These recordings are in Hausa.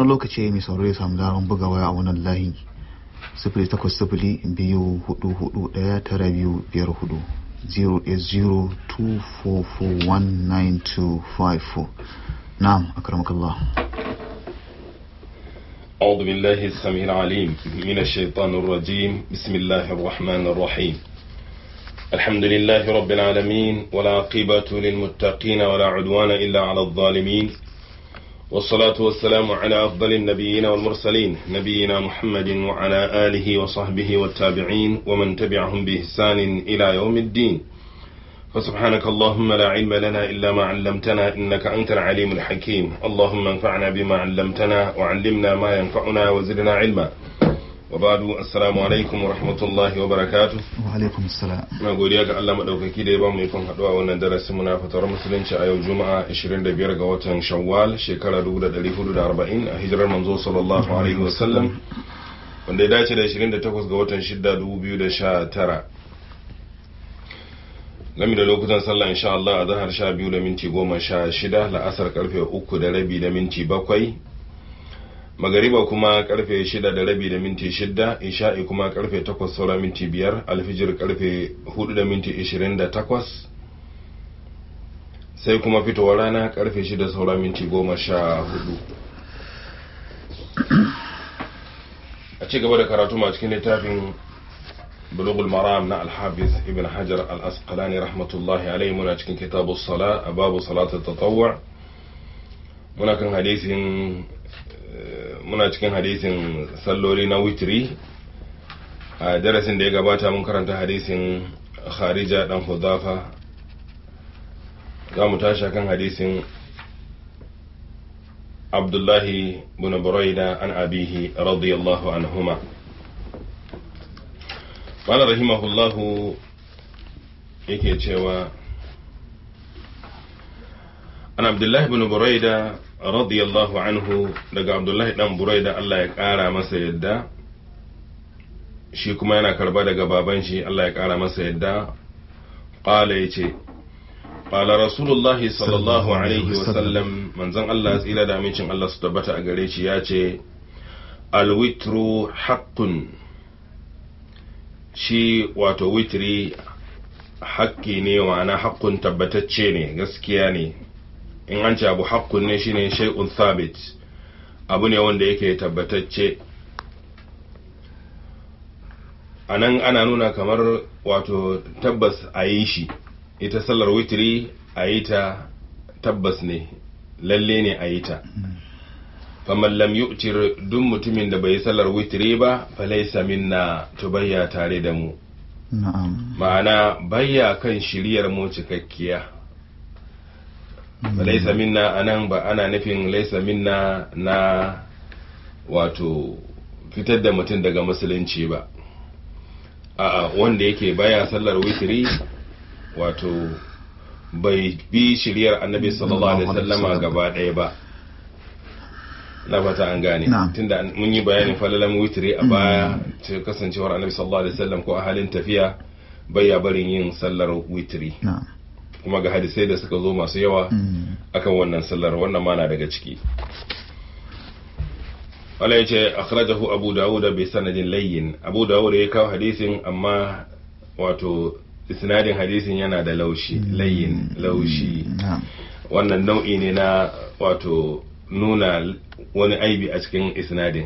wani lokaci mai sauraro ya samu damar buga waya a wannan layi sifili takwas sifili biyu hudu hudu daya tara biyu biyar hudu 08024419254 نعم أكرمك الله أعوذ بالله السميع العليم من الشيطان الرجيم بسم الله الرحمن الرحيم الحمد لله رب العالمين والعاقبة للمتقين ولا عدوان إلا على الظالمين والصلاة والسلام على أفضل النبيين والمرسلين نبينا محمد وعلى آله وصحبه والتابعين ومن تبعهم بإحسان إلى يوم الدين فسبحانك اللهم لا علم لنا إلا ما علمتنا إنك أنت العليم الحكيم اللهم انفعنا بما علمتنا وعلمنا ما ينفعنا وزدنا علما وبعد السلام alaikum wa rahmatullahi wa barakatu wa alaikum salam na godiya ga Allah madaukaki da ya ba mu ikon haduwa wannan darasin mu na fatar musulunci a yau juma'a 25 ga watan shawwal shekara 1440 a hijirar manzo sallallahu alaihi wa sallam wanda ya dace da 28 ga watan 6 2019 gami da lokutan sallah insha Allah a zahar 12 da minti 16 la'asar karfe 3 da rabi da minti 7 magariba kuma karfe shida da rabi da minti shida isha'i kuma karfe takwas saura minti biyar alfijir karfe hudu da minti ishirin da takwas sai kuma fitowar rana karfe shida saura minti goma sha hudu a ci gaba da karatu ma cikin littafin bulugul maram na alhafiz ibn hajar al-asqalani rahmatullahi alaihi muna cikin kitabu sala a babu salatul tatawwa muna kan hadisin muna cikin hadisin salloli na witri a darasin da ya gabata mun karanta hadisin kharija dan hudafa za mu tashi kan hadisin abdullahi bin buraida an abihi radiyallahu anhuma qala rahimahullahu yake cewa an abdullahi bin buraida radiyallahu anhu daga abdullahi dan buraida Allah ya kara masa yadda shi kuma yana karba daga baban shi Allah ya kara masa yadda qala yace qala rasulullahi sallallahu alaihi wa sallam manzon Allah tsira da amincin Allah su tabbata a gare shi yace alwitru haqqun shi wato witri haƙƙi ne wa na haƙƙun tabbatacce ne gaskiya ne in an ce abu haƙƙun ne shine shay'un thabit abu ne wanda yake tabbatacce a nan ana nuna kamar wato tabbas a yi shi ita sallar witiri a yi ta tabbas ne lalle ne a yi ta faman lam yu'tir duk mutumin da bai yi sallar witiri ba falaisa minna to bayya tare da mu ma'ana bayya kan shiriyar mu cikakkiya laisa minna anan ba ana nufin laisa minna na wato fitar da mutum daga musulunci ba a'a wanda yake baya sallar witiri wato bai bi shiriyar annabi sallallahu alaihi wasallama gaba ɗaya ba na fata an gane tunda mun yi bayanin falalan witiri a baya ta kasancewar annabi sallallahu alaihi wasallam ko a halin tafiya baya barin yin sallar witiri kuma ga hadisai da suka zo masu yawa akan wannan sallar wannan mana daga ciki wala yace akhrajahu abu dawud bi sanadin layyin abu dawud ya kawo hadisin amma wato isnadin hadisin yana da laushi layyin laushi wannan nau'i ne na wato nuna wani aibi a cikin isnadin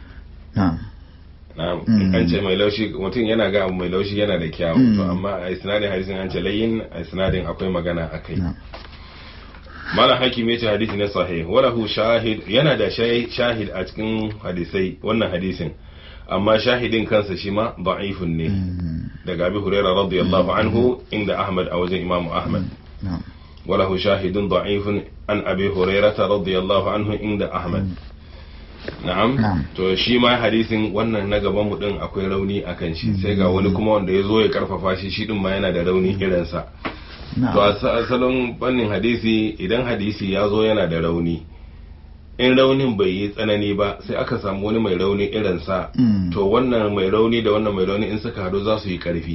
an ce mai laushi mutum yana ga mai laushi yana da kyawu to amma a isnadin hadisin an ce layin a isnadin akwai magana akai malam hakim ya ce hadisi na sahih walahu shahid yana da shahid a cikin hadisai wannan hadisin amma shahidin kansa shi ma da'ifun ne daga abi hurairah radiyallahu anhu inda ahmad a wajen imamu ahmad walahu shahidun da'ifun an abi hurairah radiyallahu anhu inda ahmad na'am to shi ma hadisin wannan na gaban mu din akwai rauni akan shi sai ga wani kuma wanda ya zo ya karfafa shi shi din ma yana da rauni irinsa to a salon fannin hadisi idan hadisi ya zo yana da rauni in raunin bai yi tsanani ba sai aka samu wani mai rauni irinsa to wannan mai rauni da wannan mai rauni in suka hadu za su yi karfi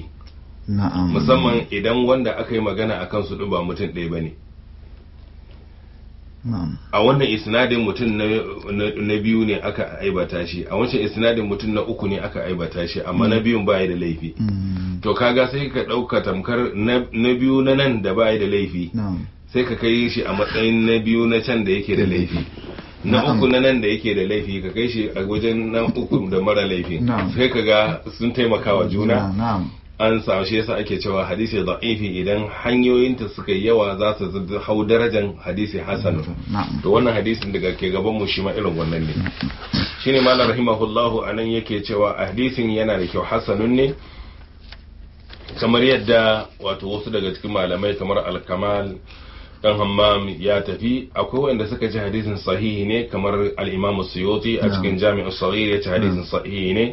musamman idan wanda aka yi magana akan su ba mutum ɗaya ba ne na'am a wannan isnadin mutum na, na, na biyu ne aka aibata shi a wancan isnadin mutum na uku ne aka aibata shi amma na biyun baya da laifi Mm, to kaga sai ka ɗauka tamkar na, na biyu na nan da baya da laifi na'am sai ka kai shi a matsayin na biyu na can da yake da laifi na Na'am. uku na nan da yake da laifi ka kai shi a wajen na uku da mara laifi Na'am. sai ka ga sun taimaka wa juna na'am an samu shi yasa ake cewa hadisi da'ifi idan hanyoyinta suka yi yawa za su zub- hau darajan hadisi hasan na'am to wannan hadisin daga ke gaban mu shi ma irin wannan ne shine malam rahimahullahu anan yake cewa hadisin yana da kyau hasanun ne kamar yadda wato wasu daga cikin malamai kamar al-kamal dan hammam ya tafi akwai wanda suka ce hadisin sahihi ne kamar al-imam suyuti a cikin jami'u saghir ya ce hadisin sahihi ne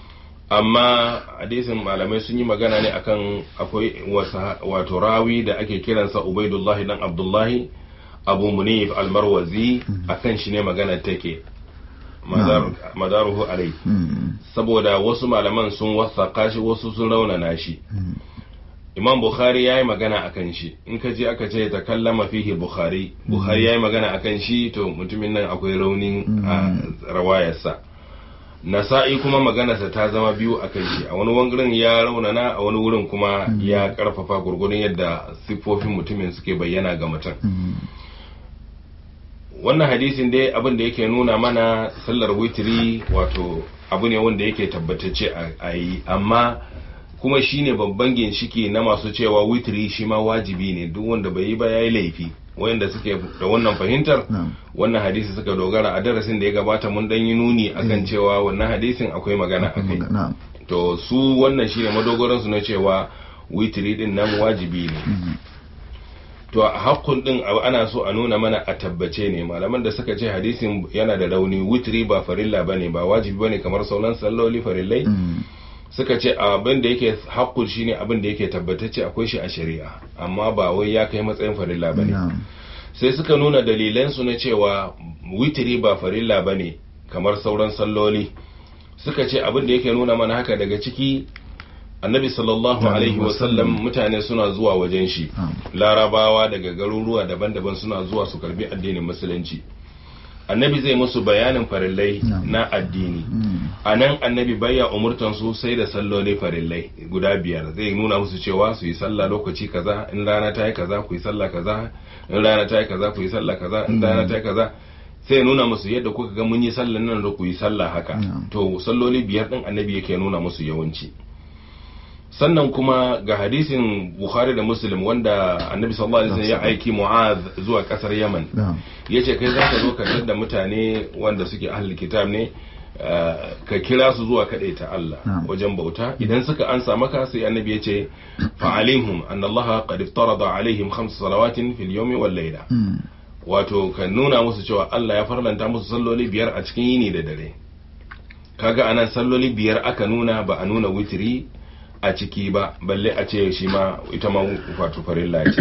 amma hadisin malamai sun yi magana ne akan akwai wasa- wato rawi da ake kiransa ubaidullahi dan abdullahi abu munif almarwazi akan shi ne magana take Madar- madaruhu alai Mm, saboda wasu malaman sun wasaka shi wasu sun raunana shi mm, imam bukhari ya yi magana akan shi in ka je aka ce ta kallama fihi bukhari bukhari ya yi magana akan shi to mutumin nan akwai raunin a rawayarsa nasa'i kuma maganarsa ta zama biyu a kan shi a wani wurin ya raunana a wani wurin kuma ya karfafa gurgurun yadda siffofin mutumin suke bayyana ga mutum mm, wannan hadisin dai abin da yake nuna mana sallar witiri wato abu ne wanda yake tabbatacce a- a yi amma kuma shine babban ginshiki na masu cewa witiri shi ma wajibi ne duk wanda bai yi ba ya yi laifi wayanda suke da wannan fahimtar na'am wannan hadisi suka dogara a darasin da ya gabata mun dan yi nuni akan cewa wannan hadisin akwai magana akai na'am to su wannan shine madogoran su na cewa witiri din nan wajibi ne mm, to a hakkun din abu ana so a nuna mana a tabbace ne malaman da suka ce hadisin yana da rauni witiri ba farilla bane ba wajibi bane kamar sauran salloli farillai mm, suka ce abin da yake hakkun shine abin da yake tabbatacce akwai shi a shari'a amma ba wai ya kai matsayin farilla bane na'am sai suka nuna dalilansu na cewa witiri ba farilla ba ne kamar sauran salloli suka ce abin da yake nuna mana haka daga ciki annabi sallallahu alaihi wasallam mutane suna zuwa wajen shi na'am larabawa daga garuruwa daban-daban suna zuwa su karbi addinin musulunci annabi zai musu bayanin farillai Na'am. na addini mm, a nan annabi baya umurtan su sai da salloli farillai guda biyar zai nuna musu cewa su yi sallah lokaci kaza in rana ta yi kaza ku yi sallah kaza in rana ta yi kaza ku yi sallah kaza in rana ta yi kaza sai ya nuna musu yadda kuka ga mun yi sallan nan da ku yi sallah haka Na'am. to salloli biyar din annabi yake nuna musu yawanci sannan kuma ga hadisin bukhari da muslim wanda annabi sallallahu alaihi wasallam ya aiki mu'az zuwa kasar yaman na'am ya ce kai za ka zo ka da mutane wanda suke ahli kitab ne uh, ka kira su zuwa kaɗai ta Allah Na'am. wajen bauta idan suka ansa maka sai annabi ya ce fa'alimhum annallaha qad iftarada alaihim khams salawatin fil yawmi wal layla mm, wato ka nuna musu cewa Allah ya farlanta musu salloli biyar a cikin yini da dare kaga anan salloli biyar aka nuna ba a nuna witiri a ciki ba balle a ce shi ma ita ma wato farilla ce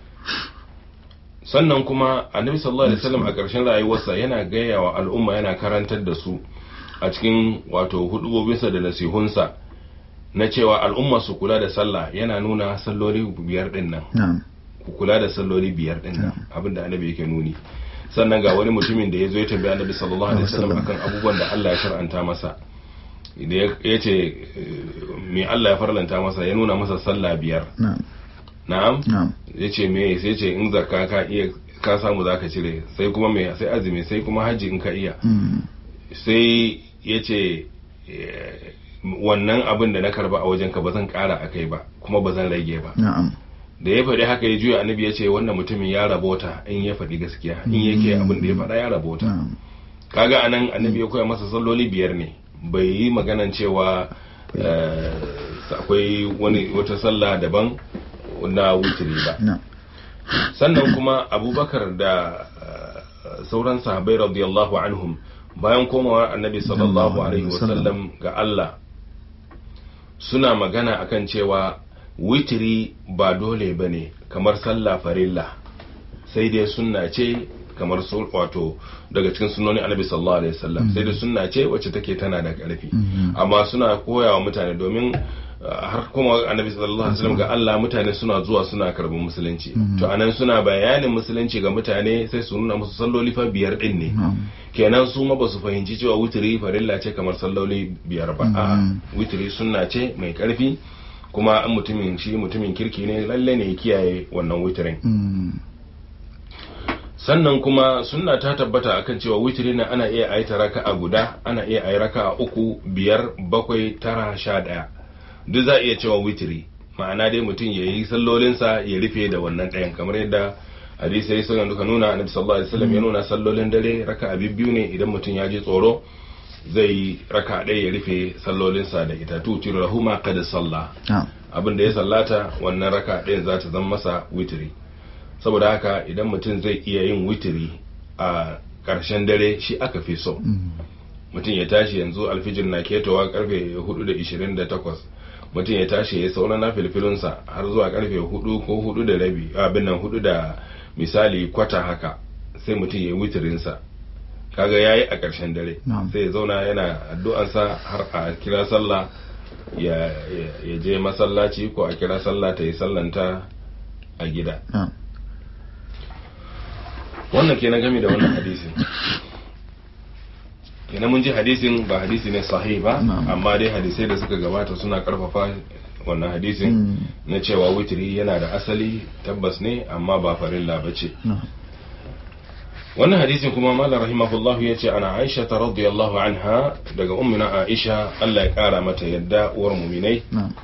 sannan kuma annabi sallallahu alaihi wasallam a ƙarshen rayuwarsa yana gaya wa al'umma yana karantar da su a cikin wato hudubobinsa da nasihunsa na cewa al'umma su kula da sallah yana nuna salloli biyar din nan na'am ku kula da salloli biyar din nan abinda annabi yake nuni sannan ga wani mutumin da ya zo ya tambaya annabi sallallahu alaihi wasallam akan abubuwan da Allah ya shar'anta masa da ya ce me Allah ya farlanta masa ya nuna masa sallah biyar na'am na'am na'am ya ce me sai ce in zakka ka iya ka samu zaka cire sai kuma me sai azumi sai kuma haji in ka iya mm, sai ya ce eh, wannan abin da na karba a wajenka ba zan kara akai ba kuma ba zan rage ba na'am da ya faɗi haka ya juya annabi ya ce wannan mutumin ya rabota in ya faɗi gaskiya in yake abin da ya faɗa ya rabota na'am kaga anan annabi ya koya masa salloli biyar ne bai yi maganan cewa eh, akwai wani wata sallah daban na wutiri ba na'am sannan kuma abubakar da eh, sauran sahabai radiyallahu anhum bayan komawar annabi sallallahu alaihi wasallam ga Allah suna magana akan cewa witiri ba dole ba ne kamar sallah farilla sai dai sunna ce kamar su wato daga cikin sunnoni annabi sallallahu alaihi wasallam sai dai sunna ce wacce take tana da ƙarfi Mhm. amma suna koyawa mutane domin har kuma annabi sallallahu alaihi wasallam ga Allah mutane suna zuwa suna karɓar musulunci to anan suna bayanin musulunci ga mutane sai su nuna musu salloli fa biyar din ne kenan su ma ba su fahimci cewa wutiri farilla ce kamar salloli biyar ba a wutiri sunna ce mai karfi kuma an mutumin shi mutumin kirki ne lalle ne ya kiyaye wannan wutirin sannan kuma sunna ta tabbata akan cewa witiri na ana iya ayi raka a guda ana iya ayi raka a uku biyar bakwai tara sha ɗaya duk za a iya cewa witiri ma'ana dai mutum ya yi sallolinsa ya rufe da wannan ɗayan kamar yadda hadisai suka duka nuna annabi sallallahu alaihi wasallam ya nuna sallolin dare raka a biyu ne idan mutum ya ji tsoro zai raka ɗaya ya rufe sallolinsa da ita tutir rahuma kada sallah abin da ya sallata wannan raka ɗayan za ta zama masa witiri saboda haka idan mutum zai iya yin witiri a ƙarshen dare shi aka fi so mutum ya tashi yanzu alfijir na ketowa karfe 4:28 mutum ya tashi ya sauna na filfilinsa har zuwa karfe 4 ko 4 da rabi abin nan 4 da misali kwata haka sai mutum ya yi witirinsa kaga ya yi a ƙarshen dare sai ya zauna yana addu'ansa har a kira sallah ya je masallaci ko a kira sallah ta yi sallanta a gida wannan kenan game da wannan hadisin kenan mun ji hadisin ba hadisi ne sahih ba amma dai hadisai da suka gabata suna karfafa wannan hadisin na cewa witiri yana da asali tabbas ne amma ba farilla ba ce wannan hadisin kuma malam rahimahullah ya ce ana aisha ta radiyallahu anha daga ummina aisha Allah ya kara mata yadda uwar muminai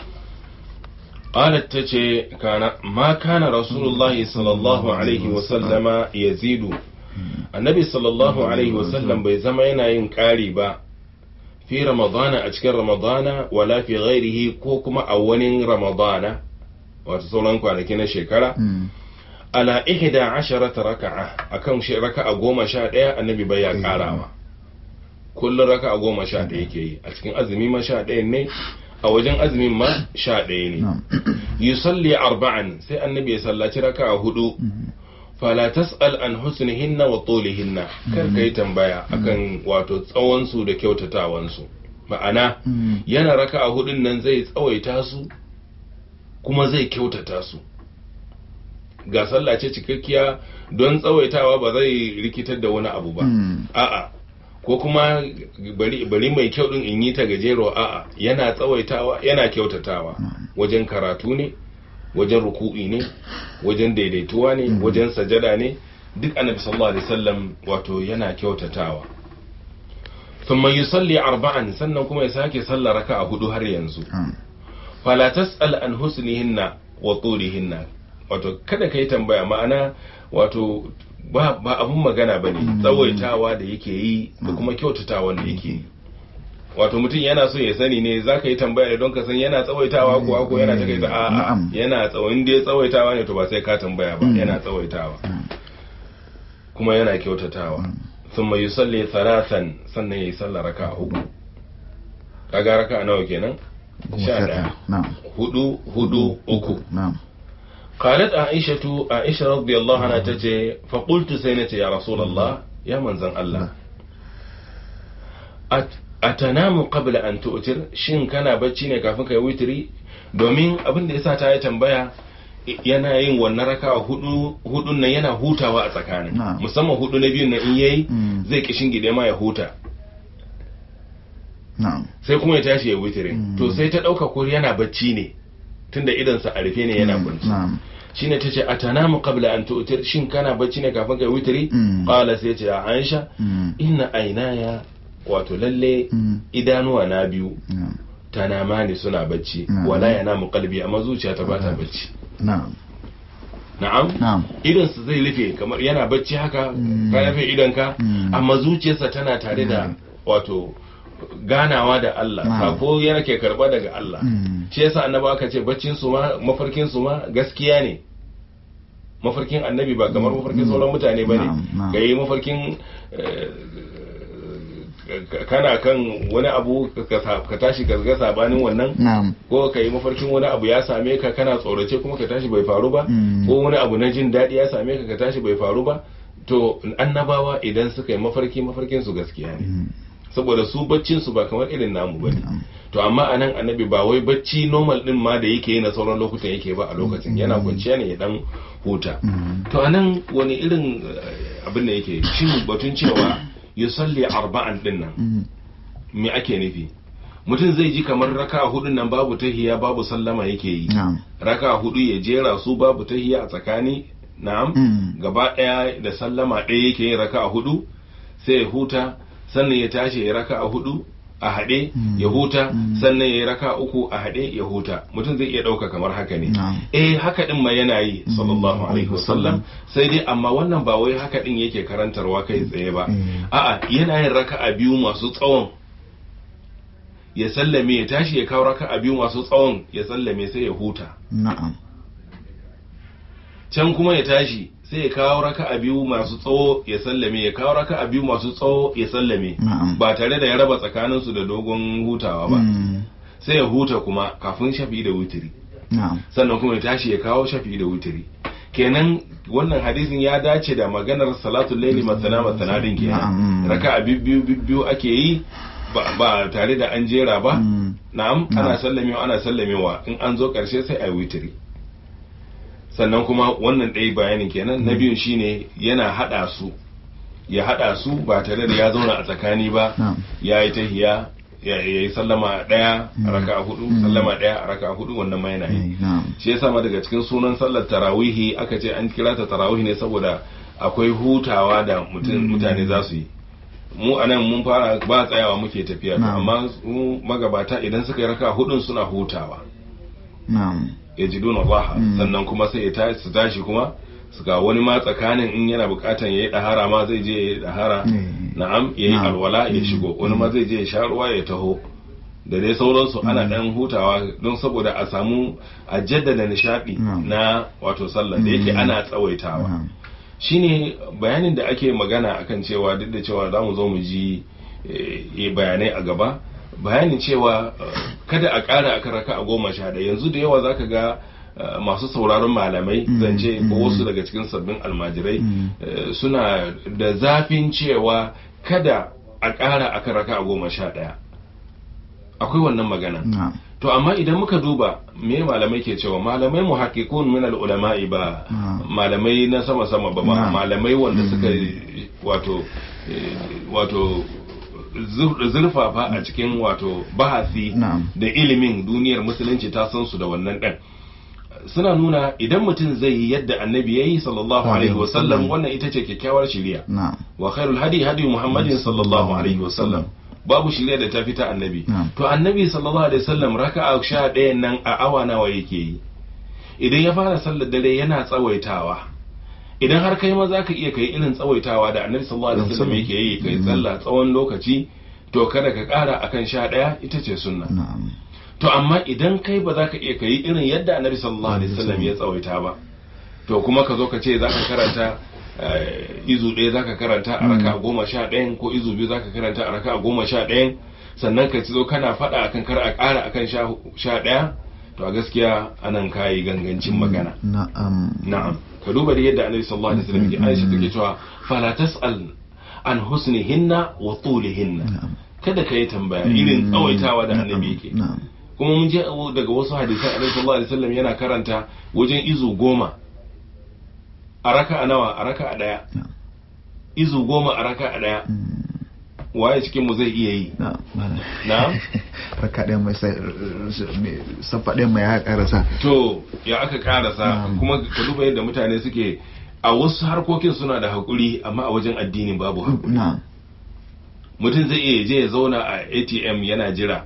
قالت تجي كان ما كان رسول الله صلى الله عليه وسلم يزيد النبي صلى الله عليه وسلم bai zama yana yin ƙari ba fi ramadana a cikin ramadana wala fi ghairihi ko kuma a wani ramadana wato sauran kwanaki na shekara ala ihda asharata raka'a akan shi raka'a goma sha ɗaya annabi bai ya ƙarawa kullum raka'a goma sha ɗaya yake yi a cikin azumi ma sha ɗaya ne a wajen azumin ma sha ɗaya ne yusalli arba'an sai annabi ya sallaci raka a hudu fala tas'al an husnihinna wa tulihinna kar kai tambaya akan wato tsawon su da kyautatawan su ma'ana yana raka a hudun nan zai tsawaita su kuma zai kyautata su ga sallah ce cikakkiya don tsawaitawa ba zai rikitar da wani abu ba a'a ko kuma bari mai kyau din in yi ta gajero a'a yana tsawaitawa yana kyautatawa wajen karatu ne wajen ruku'i ne wajen daidaituwa ne wajen sajada ne duk annabi sallallahu alaihi wasallam wato yana kyautatawa thumma yusalli arba'an sannan kuma ya sake sallar raka'a hudu har yanzu fala tas'al an husnihinna wa tulihinna wato kada kai tambaya ma'ana wato ba ba abun magana bane tsawaitawa da yake yi da kuma kyautatawa da yake yi wato mutum yana so ya sani ne za ka yi tambaya ne don ka san yana tsawaitawa ko ko yana takaita a'a yana tsawon da ya tsawaitawa ne to ba sai ka tambaya ba yana tsawaitawa kuma yana kyautatawa thumma yusalli thalathan sannan yayi sallar raka uku kaga raka nawa kenan sha daya hudu hudu uku قالت عائشة عائشة رضي الله عنها تجي فقلت سينتي يا رسول الله يا من زن الله أت أتنام قبل أن تؤتر شين كان bacci ne kafin kai witiri domin abin da yasa ta yi tambaya yana yin wannan raka hudu hudun nan yana hutawa a tsakanin musamman hudu na biyun nan in yayi zai kishin gide ma ya huta sai kuma ya tashi ya witirin to sai ta dauka ko yana bacci ne tunda idansa a rufe ne yana kwanci shine tace atanamu qabla an tu'tir shin kana bacci ne kafin kai witri qala sai ce ya Aisha inna aynaya wato lalle idanuwa na biyu tanamani suna bacci wala yanamu qalbi amma zuciya ta bata bacci na'am na'am idan su zai rufe kamar yana bacci haka ka rufe idanka amma zuciyarsa tana tare da wato ganawa da Allah sako yana ke karba daga Allah shi yasa annabi aka ce baccin su ma mafarkin su ma gaskiya ne mafarkin annabi ba kamar mafarkin sauran mutane ba ne ga yi mafarkin kana kan wani abu ka tashi ka ga sabanin wannan ko ka yi mafarkin wani abu ya same ka kana tsorace kuma ka tashi bai faru ba ko wani abu na jin daɗi ya same ka ka tashi bai faru ba to annabawa idan suka yi mafarki mafarkin su gaskiya ne saboda su baccin su ba kamar irin namu bane to amma anan annabi ba wai bacci normal din ma da yake yi na sauran lokutan yake ba a lokacin yana kwanciya ne ya dan huta to anan wani irin eh, abin da yake shin batun cewa yusalli arba'an din nan me ake nufi mutum zai ji kamar raka hudun nan babu tahiya babu sallama yake yi na'am raka hudu ya jera su babu tahiya a tsakani na'am Mm. gaba daya da sallama ɗaya yake yin raka hudu sai ya huta sannan ya tashi ya raka hudu a haɗe Mm. ya huta Mm. sannan ya raka uku a haɗe ya huta mutum zai iya ɗauka kamar haka ne Na'am. eh haka din ma yana yi sallallahu Mm. alaihi wasallam sai dai amma wannan ba wai haka din yake karantarwa kai tsaye ba Mm. a'a yana yin raka'a biyu masu tsawon ya sallame ya tashi ya kawo raka'a biyu masu tsawon ya sallame sai ya huta na'am can kuma ya tashi sai ya kawo raka'a biyu masu tsawo ya sallame ya kawo raka'a biyu masu tsawo ya sallame Na'am. ba tare da ya raba tsakanin su da dogon hutawa ba Mm. sai ya huta kuma kafin shafi da wutiri na'am sannan kuma ya tashi ya kawo shafi da wutiri kenan wannan hadisin ya dace da maganar salatul laili masana masana din kenan Na'am. raka'a biyu biyu ake yi ba, ba tare da an jera ba Mm. na'am ana Na'am. sallamewa ana sallamewa in an zo karshe sai a yi witiri sannan kuma wannan ɗaya bayanin kenan na biyun shine yana haɗa su ya haɗa su ba tare da ya zauna a tsakani ba Na'am. ya yi tahiya ya ya yi sallama ɗaya a raka hudu Mm. sallama ɗaya a raka hudu wannan ma yana yi Eh, na'am shi yasa ma daga cikin sunan sallar tarawihi aka ce an kira ta tarawihi ne saboda akwai hutawa da mutum mutane za su yi mu anan mun fara ba tsayawa muke tafiya to Na'am. amma su magabata idan suka yi raka hudun suna hutawa na'am ya ji duna raha Mm. sannan kuma sai ya tashi su tashi kuma su ga wani ma tsakanin in yana bukatan ya yi dahara ma zai je ya yi dahara Mm. na'am ya yi Na'am. alwala ya Mm. shigo wani ma zai je ya sha ruwa ya taho da dai sauransu ana dan hutawa don saboda a samu a jaddada nishadi Na'am. na wato sallah da yake Mm. ana tsawaitawa na'am shine bayanin da ake magana akan cewa duk da cewa za mu zo mu ji eh, bayanai a gaba bayanin cewa eh, kada a ƙara akan raka a goma sha ɗaya yanzu da yawa zaka ga eh, masu sauraron malamai Mm, zance ko mm. wasu daga cikin sabbin almajirai Mm. eh, suna da zafin cewa kada a ƙara akan raka a goma sha ɗaya akwai wannan magana na'am to amma idan muka duba me malamai ke cewa malamai muhaqqiqun min al-ulama'i ba Ah. malamai na sama sama ba ba Na'am. malamai wanda Mm. suka wato eh, wato zur- zurfafa a cikin wato bahasi Na'am. da ilimin duniyar musulunci ta san su da wannan ɗan suna nuna idan mutum zai yi yadda annabi ya yi sallallahu alaihi wasallam wannan ita ce kyakkyawar shiriya na'am wa khairul hadi hadi muhammadin sallallahu alaihi wasallam babu shirya da ta fita annabi Na'am. to annabi sallallahu alaihi wasallam raka'a sha ɗayan nan a awa nawa yake yi idan ya fara sallar dare yana tsawaitawa idan har kai ma za ka iya kai irin tsawaitawa da annabi sallallahu alaihi wasallam yake yi kai sallah tsawon lokaci to kada ka ƙara akan sha ɗaya ita ce sunna na'am to amma idan kai ba za ka iya kai irin yadda annabi sallallahu alaihi wasallam ya tsawaita ba to kuma ka zo ka ce za ka karanta eh, izu ɗaya za ka karanta a raka goma sha ɗayan ko izu biyu za ka karanta a raka goma sha ɗayan sannan ka ci zo kana faɗa akan kar a ƙara akan sha- sha ɗaya to a gaskiya anan kayi gangancin magana na'am na'am ka duba da yadda annabi sallallahu alaihi wasallam ke Aisha take cewa fala tas'al an husnihinna wa tulihinna na'am kada ka yi tambaya irin tsawaitawa da annabi yake na'am kuma mun je daga wasu hadisan annabi sallallahu alaihi wasallam yana karanta wajen izu goma a raka a nawa a raka a daya na'am izu goma a raka a daya Mm. waye cikin mu zai iya yi na'am malam. Na'am? raka ɗaya mai sai mai- safa ɗaya mai ya karasa to ya aka karasa Na'am. kuma ka duba yadda mutane suke a wasu harkokin suna da haƙuri amma a wajen addini babu haƙuri na'am mutum zai iya je ya zauna a atm yana jira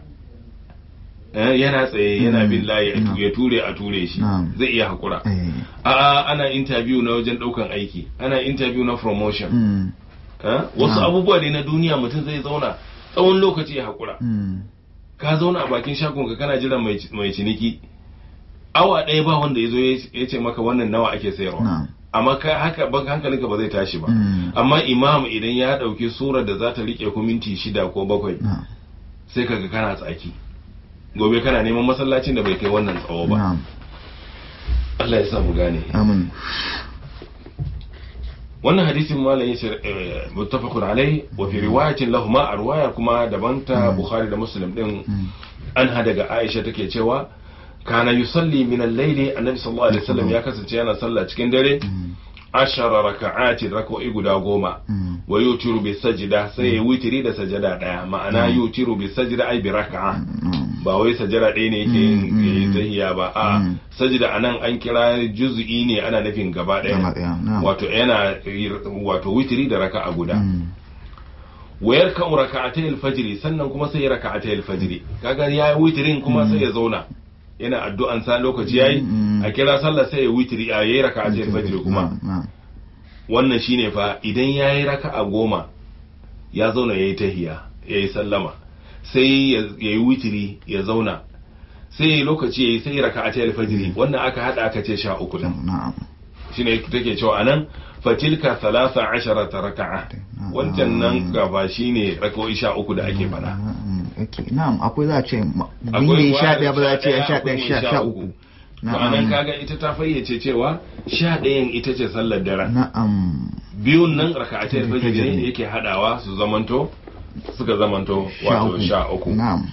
Eh, yana tsaye yana Mm. bin layi ya tu- Na'am. ya ture a ture shi Na'am. zai iya haƙura eh a'a ana interview na wajen ɗaukan aiki ana interview na promotion mm. Eh, wasu Na'am. abubuwa ne na duniya mutum zai zauna tsawon lokaci ya haƙura Mm. ka zauna a bakin shagon ka kana jiran mai mai ciniki awa ɗaya ba wanda ya zo ya ce maka wannan nawa ake sayarwa na'am amma ka haka ba hankalinka ba zai tashi ba Mm. amma imam idan ya ɗauki surar da za ta riƙe ku minti shida ko bakwai na'am sai kaga kana tsaki gobe kana neman masallacin da bai kai wannan tsawo ba na'am Allah ya sa mu gane amin wannan hadisin malam yace muttafaqun alai wa fi riwayatin lahuma a riwaya kuma daban ta bukhari da muslim din an ha daga aisha take cewa kana yusalli min al-layli annabi sallallahu alaihi wasallam ya kasance yana sallah cikin dare ashara raka'ati rak'o'i guda goma wa yutiru bi sajda sai ya witiri da sajada daya ma'ana yutiru bi sajda ai bi raka'a ba wai sajada ɗaya ne yake yin tahiya ba a sajda anan an kira juz'i ne ana nufin gaba ɗaya wato yana wato witiri da raka'a guda wayar kan raka'atai alfajiri sannan kuma sai raka'atai alfajiri kaga ya witirin kuma sai ya zauna yana addu'an sa lokaci yayi a kira sallah sai ya witiri a yayi raka'atai alfajiri kuma wannan shine fa idan yayi raka'a goma ya zauna yayi tahiya yayi sallama sai ya yi witiri ya zauna sai lokaci yayi sai raka'atai alfajiri wannan aka hada aka ce sha uku din shine take cewa anan fatilka thalatha asharata raka'a wancan nan gaba shine raka'o'i sha uku da ake fada na'am akwai za a ce akwai sha daya ba za a ce sha daya sha uku anan kaga ita ta fayyace cewa sha ɗayan ita ce sallar dare na'am biyun nan raka'atai fajr ne yake hadawa su zamanto suka zamanto wato sha uku na'am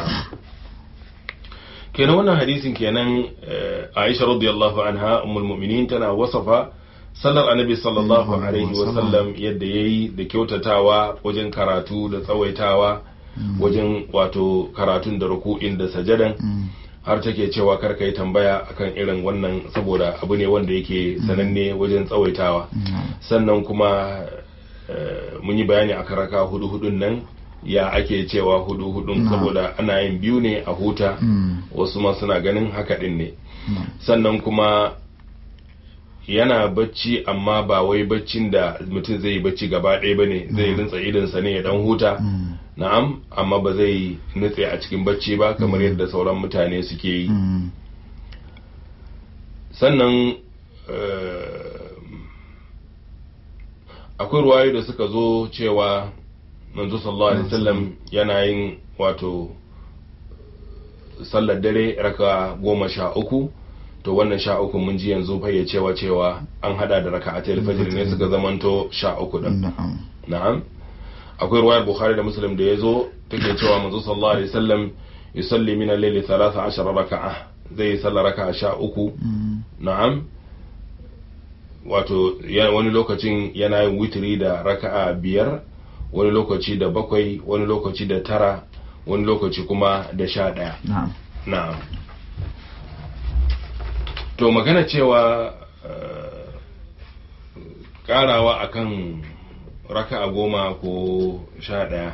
kenan wannan hadisin kenan Aisha radiyallahu anha ummul mu'minin tana wasafa sallar annabi sallallahu alaihi wasallam yadda yayi da kyautatawa wajen karatu da tsawaitawa wajen wato karatun da ruku'in da sajadan har take cewa kar yi tambaya akan irin wannan saboda abu ne wanda yake sananne wajen tsawaitawa sannan kuma mun yi bayani a karaka hudu hudun nan ya ake cewa hudu hudun saboda ana yin biyu ne a huta wasu ma suna ganin haka din ne sannan kuma yana bacci amma ba wai baccin da mutum zai yi bacci gaba ɗaya ba ne zai rinsa idonsa ne ya dan huta na'am amma ba zai nutse a cikin bacci ba kamar yadda sauran mutane suke yi sannan akwai ruwayo da suka zo cewa manzo sallallahu alaihi wasallam yana yin wato sallar dare raka goma sha uku to wannan sha uku mun ji yanzu fayyacewa cewa an hada da raka a fajr ne suka zamanto sha uku din na'am akwai ruwayar bukhari da muslim da ya zo take cewa manzo sallallahu alaihi wasallam yusalli min al-layli 13 raka'a zai sallar raka'a sha uku na'am wato wani lokacin yana yin witiri da raka'a biyar wani lokaci da bakwai wani lokaci da tara wani lokaci kuma da sha ɗaya na'am to magana cewa karawa akan raka'a goma ko sha ɗaya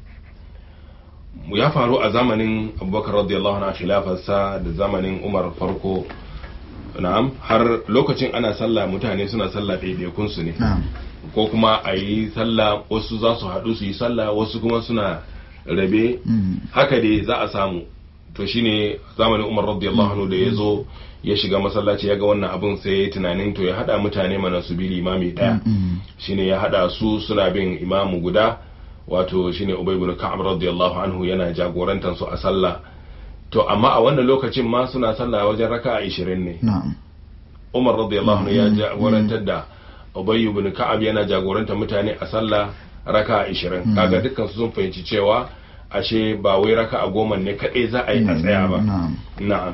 ya faru a zamanin abubakar radiyallahu anhu khilafarsa da zamanin umar farko na'am har lokacin ana sallah mutane suna sallah ɗaiɗaikun su ne ko kuma a yi sallah wasu za su haɗu su yi sallah wasu kuma suna rabe haka dai za a samu to shine zamanin umar radiyallahu anhu da ya zo ya shiga masallaci ya ga wannan abun sai ya yi tunanin to ya haɗa mutane mana su bi limami ɗaya shine ya haɗa su suna bin imamu guda wato shine ubay ibn ka'ab radiyallahu anhu yana jagorantar su a sallah to amma a wannan lokacin ma suna sallah wajen raka'a 20 ne umar radiyallahu anhu ya jagorantar da ubay ibn ka'ab yana jagorantar mutane a sallah raka'a 20 kaga dukkan su sun fahimci cewa ashe ba wai raka'a goma ne kadai za a yi a tsaya ba na'am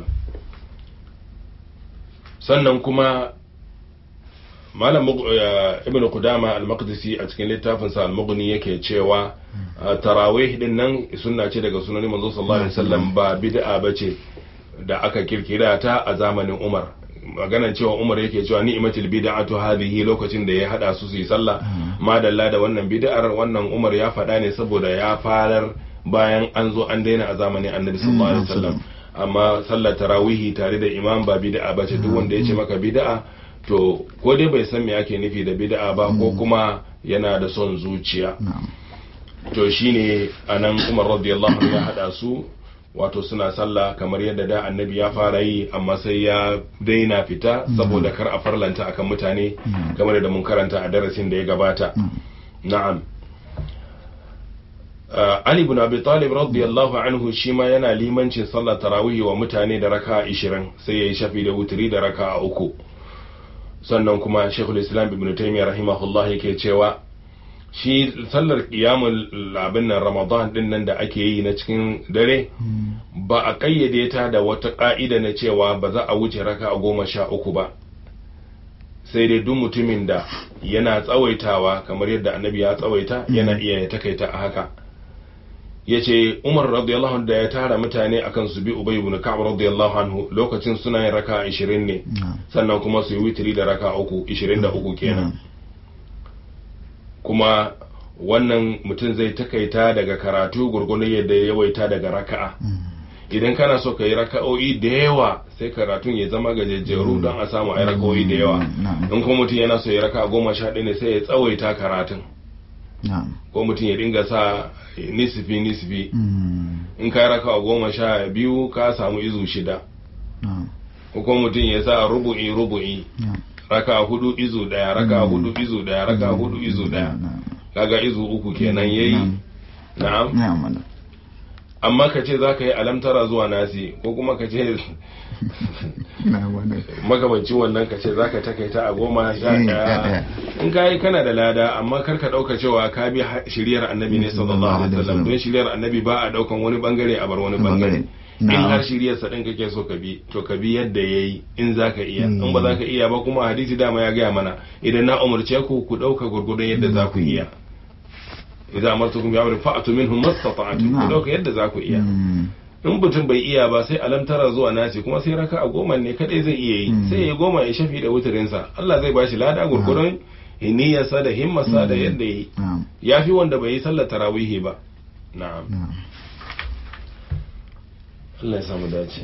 sannan kuma malam ibn qudama al-maqdisi a cikin littafin sa al-mughni yake cewa tarawih din nan sunna ce daga sunan manzo sallallahu alaihi wasallam ba bid'a bace da aka kirkira ta a zamanin Umar maganan cewa Umar yake cewa ni'matul bid'atu hadhihi lokacin da ya hada su su yi sallah madalla da wannan bid'ar wannan Umar ya faɗa ne saboda ya farar bayan an zo an daina a zamanin Annabi sallallahu alaihi wasallam amma sallar tarawihi tare da imam ba bid'a bace duk wanda ya ce maka bid'a to ko dai bai san me ake nufi da bid'a ba ko kuma yana da son zuciya to shine anan Umar radiyallahu anhu ya hada su wato suna sallah kamar yadda da annabi ya fara yi amma sai ya daina fita saboda kar a farlanta akan mutane kamar da mun karanta a darasin da ya gabata na'am Ali ibn Abi Talib radiyallahu anhu shi ma yana limancin sallar tarawih wa mutane da raka 20 sai yayi shafi da wutiri da raka uku sannan kuma shekul islam ibn taymiyyah rahimahullah yake cewa shi sallar qiyamul abin nan ramadan din nan da ake yi na cikin dare ba a kayyade ta da wata ka'ida na cewa ba za a wuce raka a goma sha uku ba sai dai duk mutumin da yana tsawaitawa kamar yadda annabi ya tsawaita yana iya ya takaita a haka ya ce umar radiyallahu anhu da ya tara mutane akan su bi ubay ibn ka'ab radiyallahu anhu lokacin suna yin raka 20 ne sannan kuma su yi witri da raka uku 23 kenan kuma wannan mutum zai takaita daga karatu gurgurun yadda ya yawaita daga raka'a idan kana so ka yi raka'o'i da yawa sai karatun ya zama gajejjeru don a samu ai raka'o'i da yawa in kuma mutum yana so ya raka goma sha ɗaya ne sai ya tsawaita karatun ko mutum ya dinga sa nisifi nisifi in ka raka goma sha biyu ka samu izu shida ko kuma mutum ya sa rubu'i rubu'i raka hudu izu daya raka hudu izu daya raka hudu izu daya kaga izu uku kenan yayi na'am amma ka ce za ka yi alamtara zuwa nasi ko kuma ka ce magabancin wannan ka ce za ka takaita a goma sha ɗaya in ka yi kana da lada amma kar ka ɗauka cewa ka bi shiriyar annabi ne sallallahu alaihi wasallam don shiriyar annabi ba a ɗaukan wani bangare a bar wani bangare in har shiriyar sa ɗin kake so ka bi to ka bi yadda ya yi in za ka iya in ba za ka iya ba kuma hadisi dama ya gaya mana idan na umarce ku ku ɗauka gurgurdun yadda za ku iya idza amartukum bi amrin fa'tu minhum mastata'tum ku dauka yadda za ku iya in mutum bai iya ba sai alamtara zuwa nasi kuma sai raka a goma ne kadai zai iya yi sai ya goma ya shafi da wutarin sa Allah zai bashi lada gurgurun niyyarsa da himmarsa da yadda yi yafi wanda bai yi sallar tarawihi ba na'am Allah ya samu dace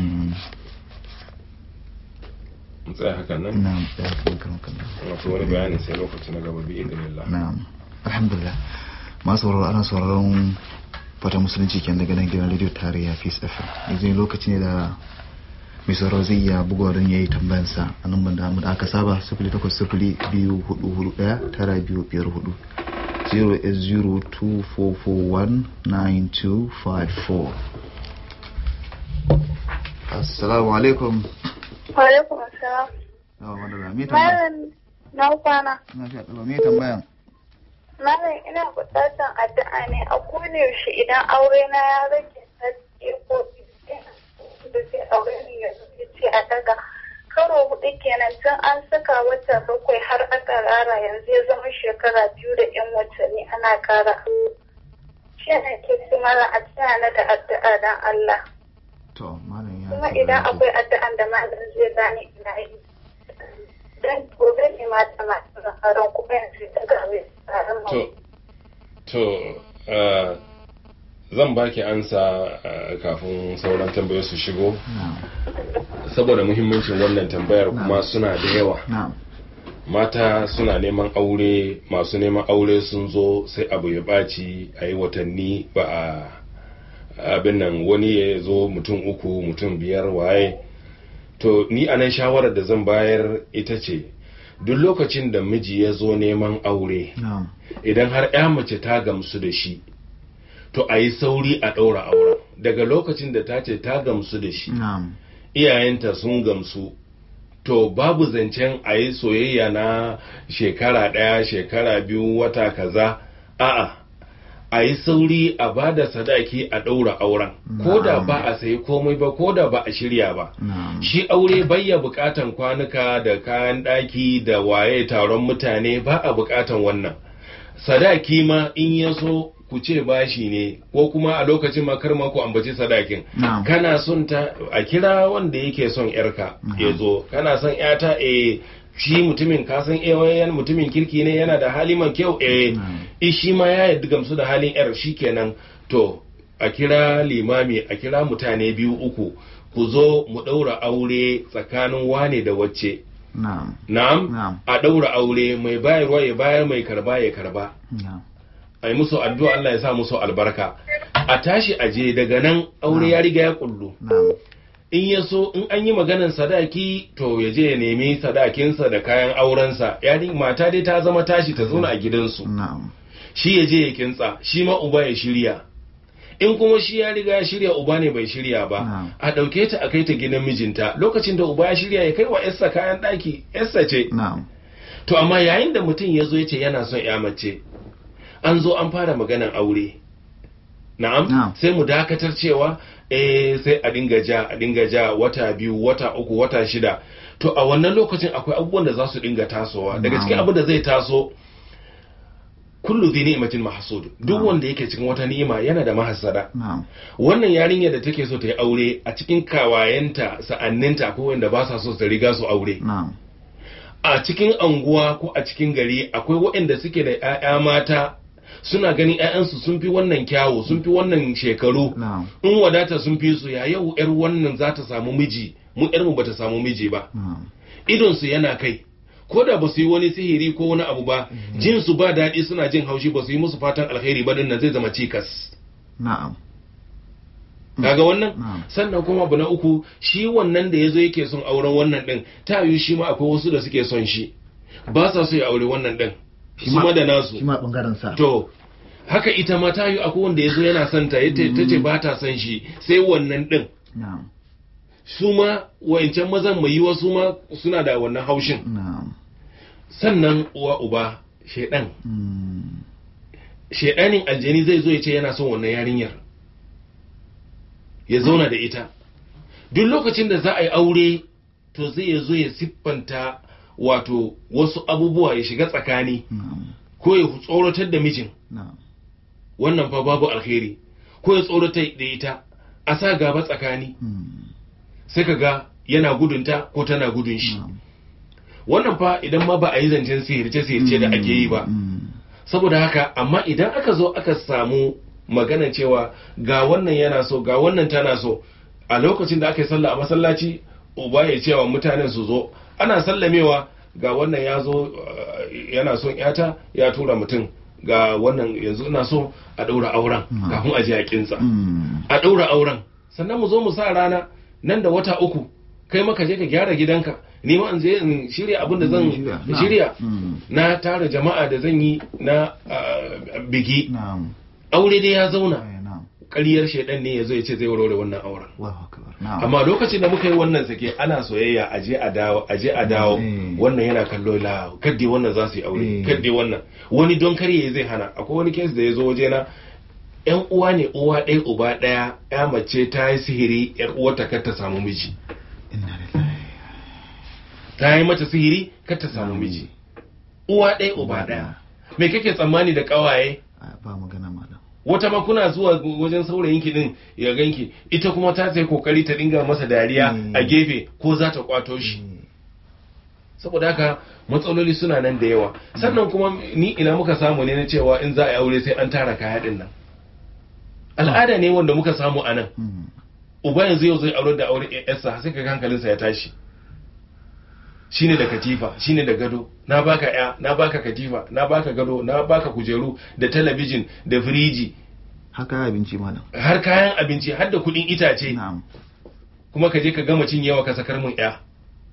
mu tsaya hakan nan na'am tsaya hakan nan wato wani bayani sai lokaci na gaba bi idinillah na'am alhamdulillah masu sauraro ana sauraron fata musulunci ke daga nan gidan radio tarayya peace fm yanzu lokaci ne da mai sauraro zai iya bugawa don ya yi tambayansa a nan da da aka saba sifili takwas sifili biyu hudu hudu daya tara biyu biyar hudu 08024419254 assalamu alaikum wa alaikum assalam yawa wadda me tambaya malam na kwana na fi haɗuwa me tambayan Malam ina buƙatar addu'a ne a kowane yaushe idan aure na ya rage sati ko da sai aure ne ya ce a daga karo hudu kenan tun an saka wata bakwai har aka rara yanzu ya zama shekara biyu da yan watanni ana kara shi ne ke su mara a na da addu'a don Allah to malam ya kuma idan akwai addu'an da malam zai bani ina yi dan gobe ne mata masu zaharan kuma yanzu ta gawe to to zan baki ansa kafin sauran tambayoyi su shigo saboda muhimmancin wannan tambayar kuma suna da yawa mata suna neman aure masu neman aure sun zo sai abu ya ɓaci a yi watanni ba a abin nan wani ya zo mutum uku mutum biyar waye to ni anan shawarar da zan bayar ita ce duk lokacin da miji ya zo neman aure idan har ya mace ta gamsu da shi to a yi sauri a ɗaura auren daga lokacin da ta ce ta gamsu da shi iyayenta sun gamsu to babu zancen a yi soyayya na shekara ɗaya shekara biyu wata kaza a'a a yi sauri a ba da sadaki a ɗaura auren ko da ba a sayi komai ba ko da ba a shirya ba shi aure bayya bukatan kwanuka da kayan ɗaki da waye taron mutane ba a bukatan wannan sadaki ma in ya so ku ce bashi ne ko kuma a lokacin ma kar ma ku ambaci sadakin kana son ta a kira wanda yake son yarka ya zo kana son yata eh shi mutumin kasan ewayen mutumin kirki ne yana da hali man kyau eh shi ma ya yadda gamsu da halin yar shi kenan to a kira limami a kira mutane biyu uku ku zo mu ɗaura aure tsakanin wane da wacce na'am a ɗaura aure mai bayarwa ya bayar mai karba ya karba a yi musu addu'a Allah ya sa musu albarka a tashi aje daga nan aure ya riga ya kullu in ya so in an yi maganan sadaki to ya je ya nemi sadakinsa da kayan aurensa yarin mata dai ta zama tashi ta zauna a gidansu shi ya je ya kintsa shi ma uba ya shirya in kuma shi ya riga ya shirya uba ne bai shirya ba Na'am. a ɗauke ta a kai ta gidan mijinta lokacin da uba ya shirya ya kai wa yarsa kayan ɗaki yarsa ce na'am to amma yayin da mutum ya zo ya ce yana son ya mace an zo an fara maganan aure na'am Na'am. sai mu dakatar cewa eh sai a dinga ja a dinga ja wata biyu wata uku wata shida to a wannan lokacin akwai abubuwan da za su dinga tasowa daga cikin Na'am. abin da zai taso kullu dhi ni'matin mahsud duk Na'am. wanda yake cikin wata ni'ima yana da mahassada na'am wannan yarinyar da take so ta yi aure a cikin kawayenta sa'anninta ko wanda ba sa so ta riga su aure na'am a cikin anguwa ko a cikin gari akwai waɗanda suke da 'ya'ya mata suna ganin 'ya'yansu sun fi wannan kyawu sun fi wannan shekaru na'am in wadata sun fi su ya yau 'yar wannan za ta samu miji mu 'yarmu ba ta samu miji ba na'am idonsu yana kai ko da ba su yi wani sihiri ko wani abu ba jin su ba daɗi suna jin haushi ba su yi musu fatan alheri ba nan zai zama cikas na'am kaga wannan Na'am. sannan kuma abu na uku shi wannan da yazo yake son auren wannan din ta yi shi ma akwai wasu da suke son shi ba sa so ya aure wannan din Shi su ma- ma da nasu shi ma bangaren sa to haka ita ma ta yi akwai wanda yazo yana son ta yace tace ba ta son shi sai wannan din na'am su ma wayancan mazan mai yiwa su ma suna da wannan haushin na'am sannan uwa uba shedan Mm. shedanin aljani zai zo ya ce yana son wannan yarinyar ya zauna da ita duk lokacin da za a yi aure to zai ya zo ya siffanta wato wasu abubuwa ya shiga tsakani na'am ko ya tsoratar da mijin na'am wannan fa babu alheri ko ya tsoratar da ita a sa gaba tsakani Mm. sai ka ga yana gudunta ko tana gudun shi na'am wannan fa idan ma ba a yi zancen sihirce-sihirce da ake yi ba Mm. saboda haka amma idan aka zo aka samu magana cewa ga wannan yana so ga wannan tana so a lokacin da aka yi sallah a masallaci uba ya cewa mutanen su zo ana sallamewa ga wannan ya zo uh, yana son yata ya tura mutum ga wannan yanzu ina so a ɗaura auren Mm. kafin a je a kinsa Mm. a ɗaura auren sannan mu zo mu sa rana nan da wata uku kai maka je ka gyara gidanka ni ma in je in shirya abin da zan Shirya, na'am. shirya Mm. na tara jama'a da zan yi na ah, biki na'am aure dai ya zauna Eh, na'am ƙaryar shaidan ne ya zo ya ce zai warware wannan auren Allahu akbar na'am amma lokacin da muka yi wannan sake ana soyayya a je a dawo a je a dawo Eh. wannan yana kallo la kadde wannan za su yi aure Eh. kadde wannan wani don karye zai hana akwai wani kes da ya zo waje na yan uwa ne uwa ɗaya uba ɗaya ya mace ta yi sihiri yar uwarta kar ta samu miji inna lillahi ta yi mata sihiri kar ta samu miji uwa ɗaya uba ɗaya me kake tsammani da ƙawaye Ah, ba magana malam wata ma kuna zuwa wajen saurayin ki din ya ganki ita kuma ta sai kokari ta dinga masa dariya Mm. a gefe ko za ta kwato shi Eh, saboda haka matsaloli suna nan da yawa sannan kuma ni ina muka samu ne na cewa in za a yi aure sai an tara kaya din nan al'ada ne wanda muka samu a nan mm. uba yanzu yau zai aure da aure yarsa sai ka hankalinsa ya tashi shine da katifa shine da gado na baka ya na baka katifa na baka gado na baka kujeru da talabijin da firiji haka abinci malam har kayan abinci har da kudin itace na'am kuma ka je ka gama cinyewa ka sakar mun ya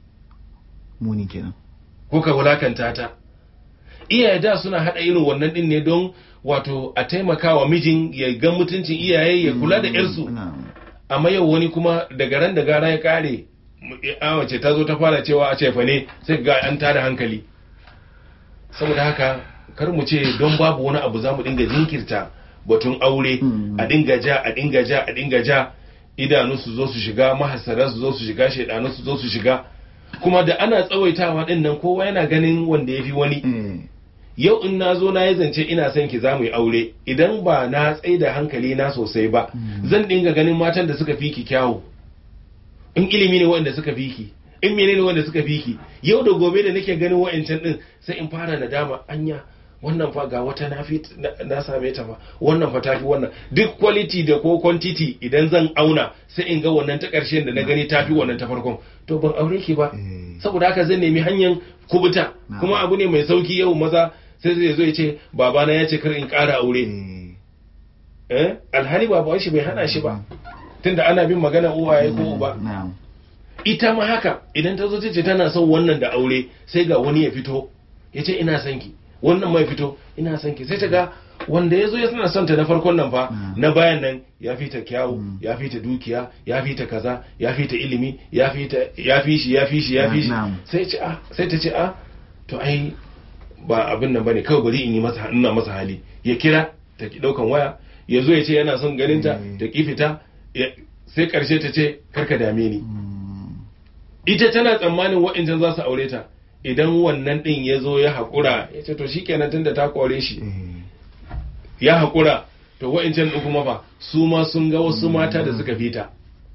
muni kenan ko ka wulakanta ta iyaye da suna hada irin wannan din ne don wato a taimakawa mijin ya ga mutuncin iyaye ya kula da yarsu na'am amma yau wani kuma daga ran da gara ya kare a wace ta zo ta fara cewa a cefa ne sai ga an tada hankali saboda haka kar mu ce don babu wani abu za mu dinga jinkirta batun aure Mm. a dinga ja a dinga ja a dinga ja idanu su zo su shiga mahasara su zo su shiga shaidanu su zo su shiga kuma da ana tsawaitawa din nan kowa yana ganin wanda ya fi wani eh yau in na zo na yi zance ina son ki za mu yi aure idan ba na tsaye da hankali na sosai ba Mm. zan dinga ganin matan da suka fi ki kyawu in ilimi ne wanda suka fi ki in menene wanda suka fi ki yau da gobe da nake ganin wa'ancan din sai in fara nadama anya wannan fa ga wata na fi na- na same ta fa wannan fa ta fi wannan duk quality da ko quantity idan zan auna sai in ga wannan ta ƙarshen da na gani ta fi wannan ta farkon to ban aure ki ba eh saboda haka zan nemi hanyar kubuta Na'am. kuma abu ne mai sauki yau maza sai zai zo ya ce babana ya ce kar in ƙara aure eh eh alhali baban shi bai hana shi ba tunda ana bin magana uwaye ko uba na'am ita ma haka idan ta zo ta ce tana son wannan da aure sai ga wani ya fito ya ce ina son ki wannan mai fito ina son ki sai ta ga wanda ya zo ya suna son ta na farkon nan fa na bayan nan ya fi ta kyawu ya fi ta dukiya ya fi ta kaza ya fi ta ilimi ya fi ta ya fi shi ya fi shi ya fi shi Na'am. sai ce a sai ta ce a to ai ba abin nan bane kawai bari in yi masa ina masa hali ya kira ta ki daukan waya ya zo ya ce yana son ganin ta Mm. ta ki fita ya- sai karshe ta ce karka dame ni Mm. ita tana tsammanin wa'incan za su aure ta idan wannan din ya zo ya haƙura ya ce to shikenan tunda ta kore shi Eh. ya haƙura to wa'incan ɗin kuma fa su ma sun ga wasu mata da suka fita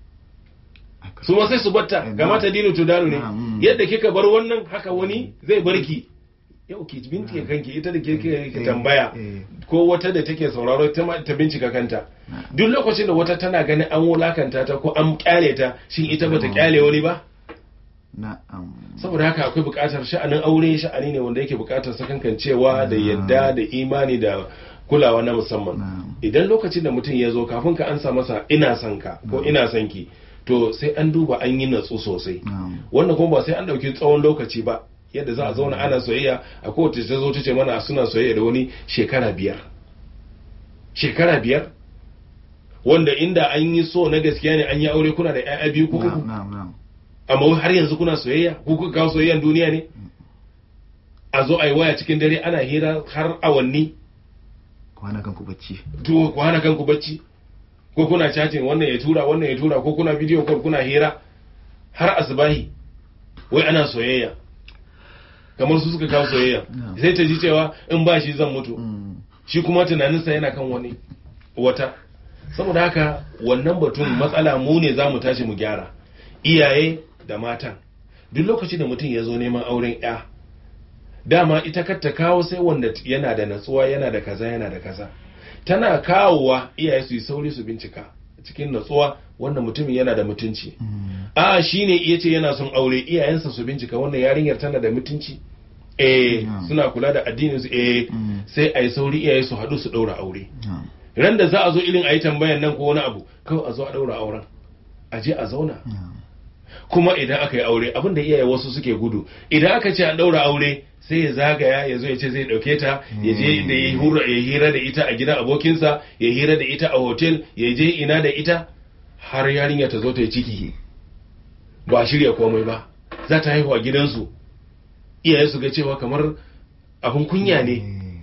Haka. su ma sai su batta ga mata dinu tudaru ne Mm. yadda kika bar wannan haka wani zai barki yau ki bincike kanki ita da ke ke Eh, tambaya eh. ko wata da take sauraro ta ma- ta bincika kanta duk lokacin da wata tana ganin an wulakanta ta ko an kyale ta shin ita bata kyale wani ba na'am saboda haka akwai buƙatar sha'anin aure sha'ani ne wanda yake buƙatar sakankancewa da yadda da imani da kulawa na musamman Na'am. idan lokacin da mutum ya zo kafin ka ansa masa ina son ka ko ina son ki to sai an duba an yi natsu sosai na'am wannan kuma ba sai an ɗauki tsawon lokaci ba yadda za a zauna ana soyayya a kowace ta zo ta ce mana suna soyayya da wani shekara biyar shekara biyar wanda inda an yi so na gaskiya ne an yi aure kuna da 'ya'ya biyu ko uku na'am na'am na'am amma wai har yanzu kuna soyayya ko kuka kawo soyayyan duniya ne a zo a yi waya cikin dare ana hira har awanni kwana kan ku bacci to ku hana kanku bacci ko kuna chatting wannan ya tura wannan ya tura ko kuna video call kuna hira har asubahi wai ana soyayya kamar su suka kawo soyayya Yeah. sai ta ji cewa in ba shi zan mutu Mm. shi kuma tunaninsa yana kan wani wata saboda haka wannan batun matsala mu ne za mu tashi mu gyara iyaye da matan duk lokacin da mutum ya zo neman auren ya dama ita kar ta kawo sai wanda t- yana da natsuwa yana da kaza yana da kaza tana kawowa iyaye su yi sauri su bincika cikin natsuwa wannan mutumin yana da mutunci Mm. a shi ne iya ce yana son aure iyayensa su bincika wannan yarinyar tana da mutunci eh Yeah. suna kula da addinin su eh Mm. sai a yi sauri iyaye su haɗu su ɗaura aure na'am ran da za a zo irin a yi tambayan nan ko wani abu kawai a zo a ɗaura auren a je a zauna na'am kuma idan aka yi aure abin da iyaye wasu suke gudu idan aka ce an ɗaura aure sai ya zagaya ya zo ya ce zai ɗauke ta ya je da ya hura ya hira da ita a gidan abokinsa ya hira da ita a hotel ya je ina da ita har yarinya ta zo ta yi ciki ba a shirya komai ba za ta haihu a gidansu iyaye su ga cewa kamar abin kunya ne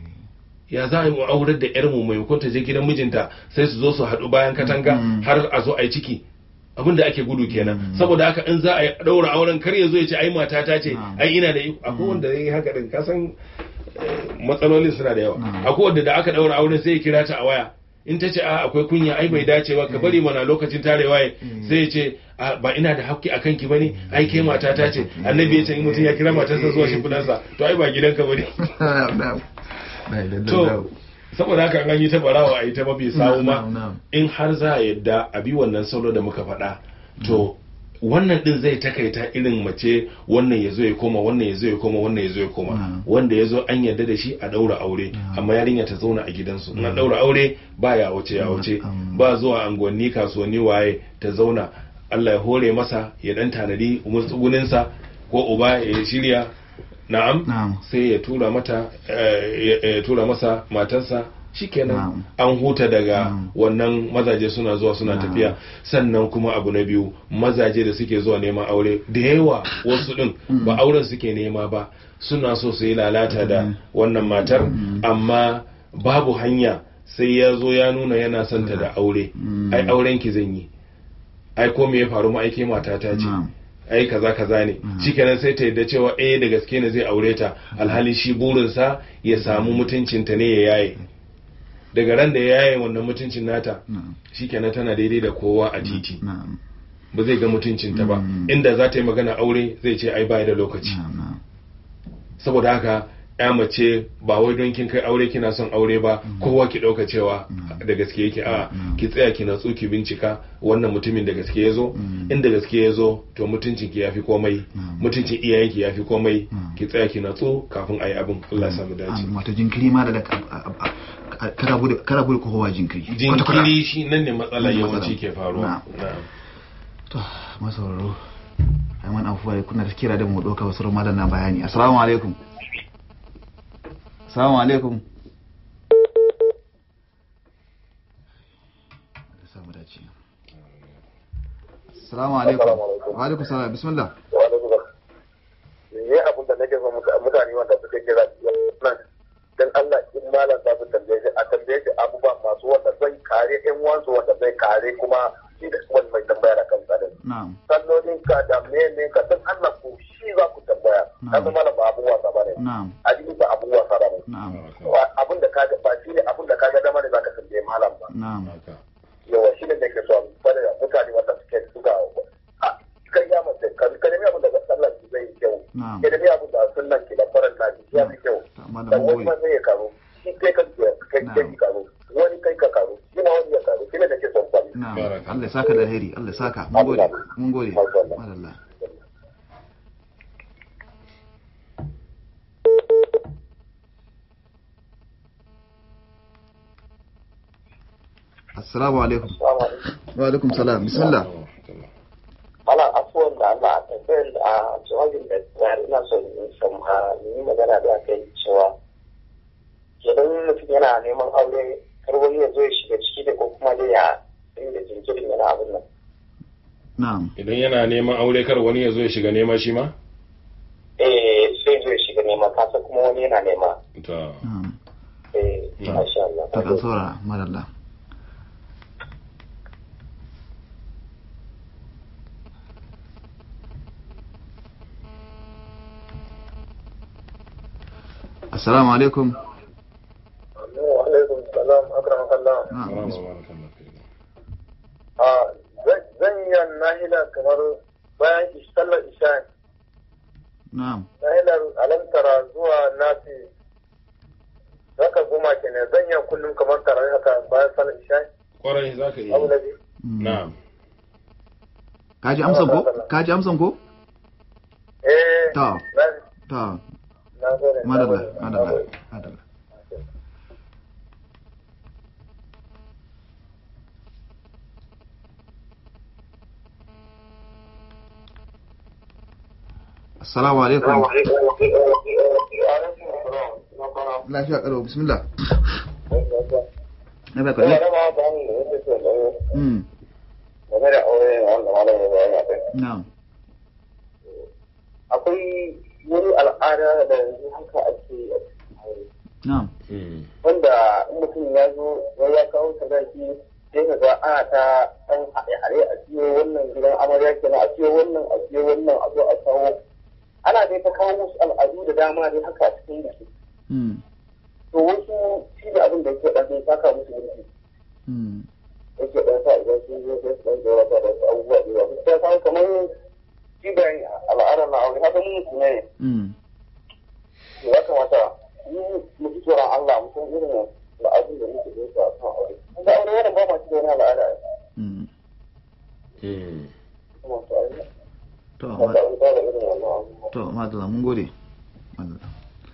ya za a yi mu aurar da yarmu maimakon ta je gidan mijinta sai su zo su haɗu bayan katanga Mm. har a zo a yi ciki abin da ake gudu kenan Mm. saboda haka in za a yi ɗaura auren kar ya zo ya ce ai mata ta ce Mm. ai ina da iko akwai wanda ya yi haka din ka san eh, matsalolin suna da yawa Mm. akwai wanda da aka ɗaura auren sai ya kira ta a waya in ta ce a akwai kunya ai bai dace ba ka bari mana lokacin tarewa ya Mm. sai ya ce a ba ina da haƙƙi a kanki bane ai ke mata ta ce annabi ya ce in mutum ya kira matarsa zuwa shimfiɗarsa to ai ba gidanka bane na'am na'am na'am to saboda haka an yi ta barawa a yi ta mafi sawu ma Na'am, na'am. in har za a yadda a bi wannan salo da muka faɗa to wannan din zai takaita irin mace wannan ya zo ya koma wannan ya zo ya koma wannan ya zo ya koma Na'am. wanda ya zo an yarda da shi a ɗaura aure Na'am. amma yarinya ta zauna a gidansu in an ɗaura aure ba ya wuce ya wuce Na'am. ba zuwa anguwanni kasuwanni waye ta zauna Allah ya hore masa ya dan tanadi umurtsuguninsa ko uba ya shirya na'am Na'am. sai ya tura mata eh, ya- ya tura masa matarsa shikenan Na'am. an huta daga Na'am. wannan mazaje suna zuwa suna Na'am. tafiya sannan kuma abu na biyu mazaje da suke zuwa neman aure da yawa wasu din ba auren suke nema ba suna so su yi lalata da Mm. wannan matar Mm. amma babu hanya sai ya zo ya nuna yana son ta da aure Mm. ai auren ki zan yi ai ko me ya faru ma aike mata ta ce Na'am. ai kaza kaza ne Mm. shikenan sai ta yadda cewa eh da gaske ne zai aure ta alhali shi burinsa ya samu mutuncinta ne ya yaye daga ran da ya yaye wannan mutuncin nata na'am shikenan tana daidai da kowa a titi na'am ba zai ga mutuncinta ba Mm. inda za ta yi magana aure zai ce ai bai da lokaci na'am na'am saboda haka ya mace ba wai don kin kai aure kina son aure ba kowa ki dauka cewa da gaske yake a Mm. ki tsaya ki natsu ki bincika wannan mutumin da gaske ya zo Mm. in da gaske ya zo to mutuncin ki yafi komai Mm. mutuncin iyayen ki yafi komai Mm. ki tsaya ki natsu kafin ayi abin Allah ya samu dace An- wato jinkiri ma da da kara bude kara bude kowa jinkiri Kwata-kwata. jinkiri shi nan ne matsala Nan ne yawanci matsala. ke faruwa Na'am. na'am to masauraro ai man afuwa kuna da kira da mu doka wasu ramadan na bayani assalamu alaikum Assalamu alaikum. Allah samu dace. Assalamu alaikum. Wa alaikum salam. Bismillah. ne abin da nake son mutane wanda suka kira nan dan Allah in malam za su tambaye shi a tambaye shi abubuwa masu wanda zai kare yan wansu wanda zai kare kuma shi da wani mai tambaya da kansa din Na'am. sallolin ka da mene ka dan Allah ku shi za ku tambaya kaga malam ba abubuwa sa bane Na'am. addini ba abubuwa sa bane Na'am. abin da kaga ba shi ne abin da kaga dama ne zaka tambaye malam ba Na'am. haka yawa shi ne nake so bane da mutane wanda suke suka kai ya mace ka ka nemi abin da sallar ki zai yi kyau Na'am. ka nemi abin da sunnan ki da faran na ki ya fi kyau Ta malam da mun wani ma gode. zai ya karo shi kai ka kai kai Na'am. ki karo wani kai ka karo shi ma wani ya karo shi ne nake son kwali Na'am. Baraka. Allah ya saka da alheri. Allah ya saka. Mun gode. Mun gode. Masha Allah. Madalla. Assalamu alaikum. Wa alaikum salam. Bismillah. Ana afuwan da Allah a tambayar da a jawabin da tsari na son in san a yi magana da aka yi cewa idan mutum yana neman aure kar wani ya zo ya shiga ciki da ko kuma dai ya dinga jinkirin yana abin nan. Na'am. idan yana neman aure kar wani ya zo ya shiga nema shi ma Eh sai zo ya shiga nema kasa kuma wani yana nema. ta Na'am. Eh Na'am. masha Allah. Ta kan saurara. Madalla. Assalamu alaikum. Wa alaikum salam akramakallah. Na'am. Marhaba, barakallahu fiik. a zan yi nahila kamar bayan sallar isha Na'am. nahilar alantara zuwa nasi zaka goma kenan zan yi kullum kamar tare haka bayan sallar isha kwarai za ka abu na iya biyu Mm. na'am Ka ji amsan ko? Ka ji amsan ko? eh Ta. na Ta. na gode na Madalla. gode, na Madalla. gode. Madalla. Assalamu alaikum. Wa alaikum salam. Na fara. Lafiya karo bismillah. Na baka Ina ne? da ma ba ni da yake so da Mm. game da aure wanda malam ya bayani a kai. Na'am. Akwai wani al'ada da yanzu haka ake a cikin aure. Na'am. Mm. wanda in mutum ya zo ya ya kawo sadaki sai ka ga ana ta ɗan haɗe-haɗe a siyo wannan gidan amarya kenan a siyo wannan a siyo wannan a zo a kawo ana dai ta kawo musu al'adu da dama dai haka a cikin biki Mm. to wasu shi da abin da yake ɗan sai saka musu mulki Mm. yake ɗan sa idan sun zo sai su ɗan jawara da wasu abubuwa da yawa sai kawo kamar shi da al'adar na aure haka mun mutum ne Mm. to ya kamata mu mu ji tsoron Allah mu san irin al'adun da muke da su a kan aure. Kun ga aure wannan ba ma shi da wani al'ada. Mm. Mm. Kuma to ai To, ba ma- ta ba da irin wannan abubuwa. to, madalla mun gode. Madalla.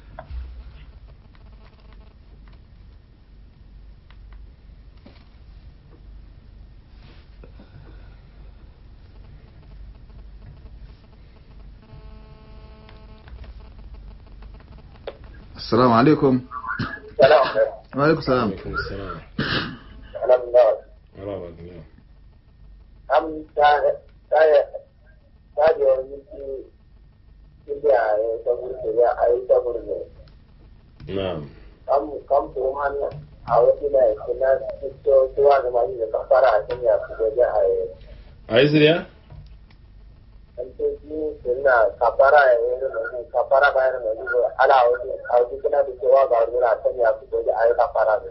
Assalamu alaikum. Salam alaikum. Wa alaikum salam. Alaikum salam. Alhamdulillah. Marhaba, duniya. Am ta ta ta da wani ki inda ya ta burke ya ai ta burke. na'am Am kam to man a wani da kuna to to wa da mai da kafara a cikin ya ku ga ai a yi zuriya an to shi suna kafara ya yi da kafara bayan da ni ala wani a wani kuna da cewa ga wani na san ya ku ga ai kafara ne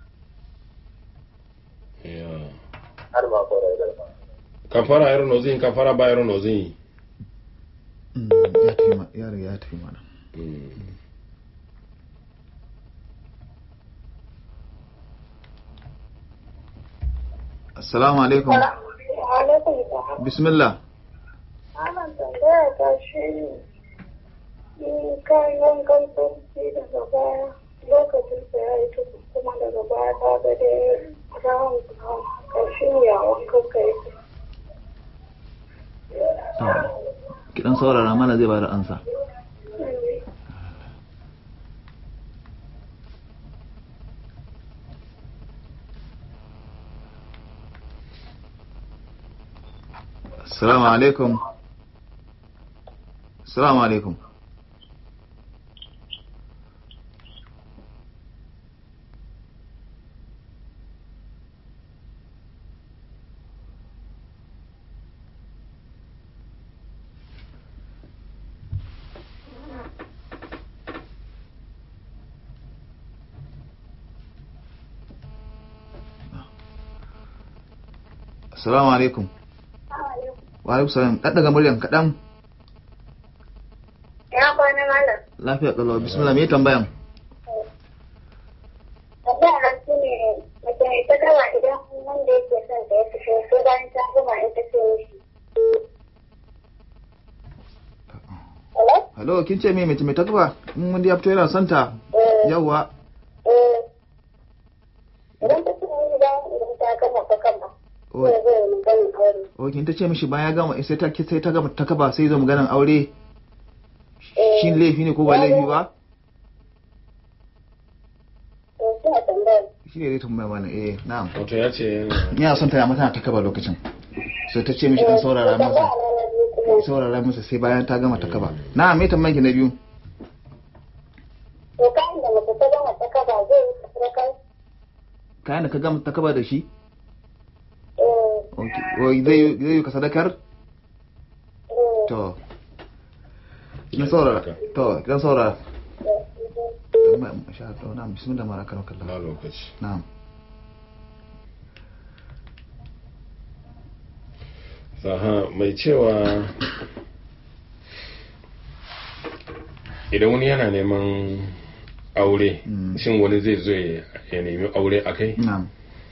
ya har ma ko da kafara yaro nozin kafara ba yaro nozin Mm, Ya tafi ma- ya riga ya tafi mana. Mm. Assalamu alaikum. Alaikum salam. Bismillah. Ana tambaya ta shi ne, in kayi wankan sarki daga baya lokacin sa ya yi tuku kuma daga baya ta ga dai rawun ƙarshen ya wankan ka yake. To, ki dan saurara mana zai bada ansa. salamu alaikum salamu alaikum Assalamu alaikum. Wa alaikum salam. Dan daga muryan kaɗan. Ya kwana malam. Lafiya kalau. Bismillah me tambayan? Tambaya na shi ne mace mai ta gama idan wanda yake son ta ya fito sai bayan ta gama in ta ce mishi. Hello? Hello, kin ce me mace mai takwa? In wanda ya fito yana son ta. Eh, Yawwa. eh. Idan ta ce mishi bayan idan ta gama ta gama. Oh, Zai zai yi ganin aure. oh, kin ta ce mishi bayan ya gama sai ta sai ta gama takaba sai zo maganan aure. Eh. Shin laifi ne ko ba laifi ba? To suna tambayar. Shi ne zai tambaya mana eh na'am. wato ya ce yana Ina son ta ya mata takaba lokacin. Sai ta ce mishi dan saurara masa. Tambaya na na biyu kuma. Saurara masa sai bayan ta gama takaba. Na'am me tambayan ki na biyu? To kayan da mace ta gama ta kaba zai yi ta kai. Kayan da ka gama takaba da shi? Eh, Okay. Oh, zai zai ka sadakar? eh. To. Kin saurara. To, kin saurara. Tambaya masha Allah. Na'am bismillah mara kan ba kallah. lokaci Na'am. Aha, mai cewa idan wani yana neman aure Mm. shin wani zai zo ya ya nemi aure a kai Na'am.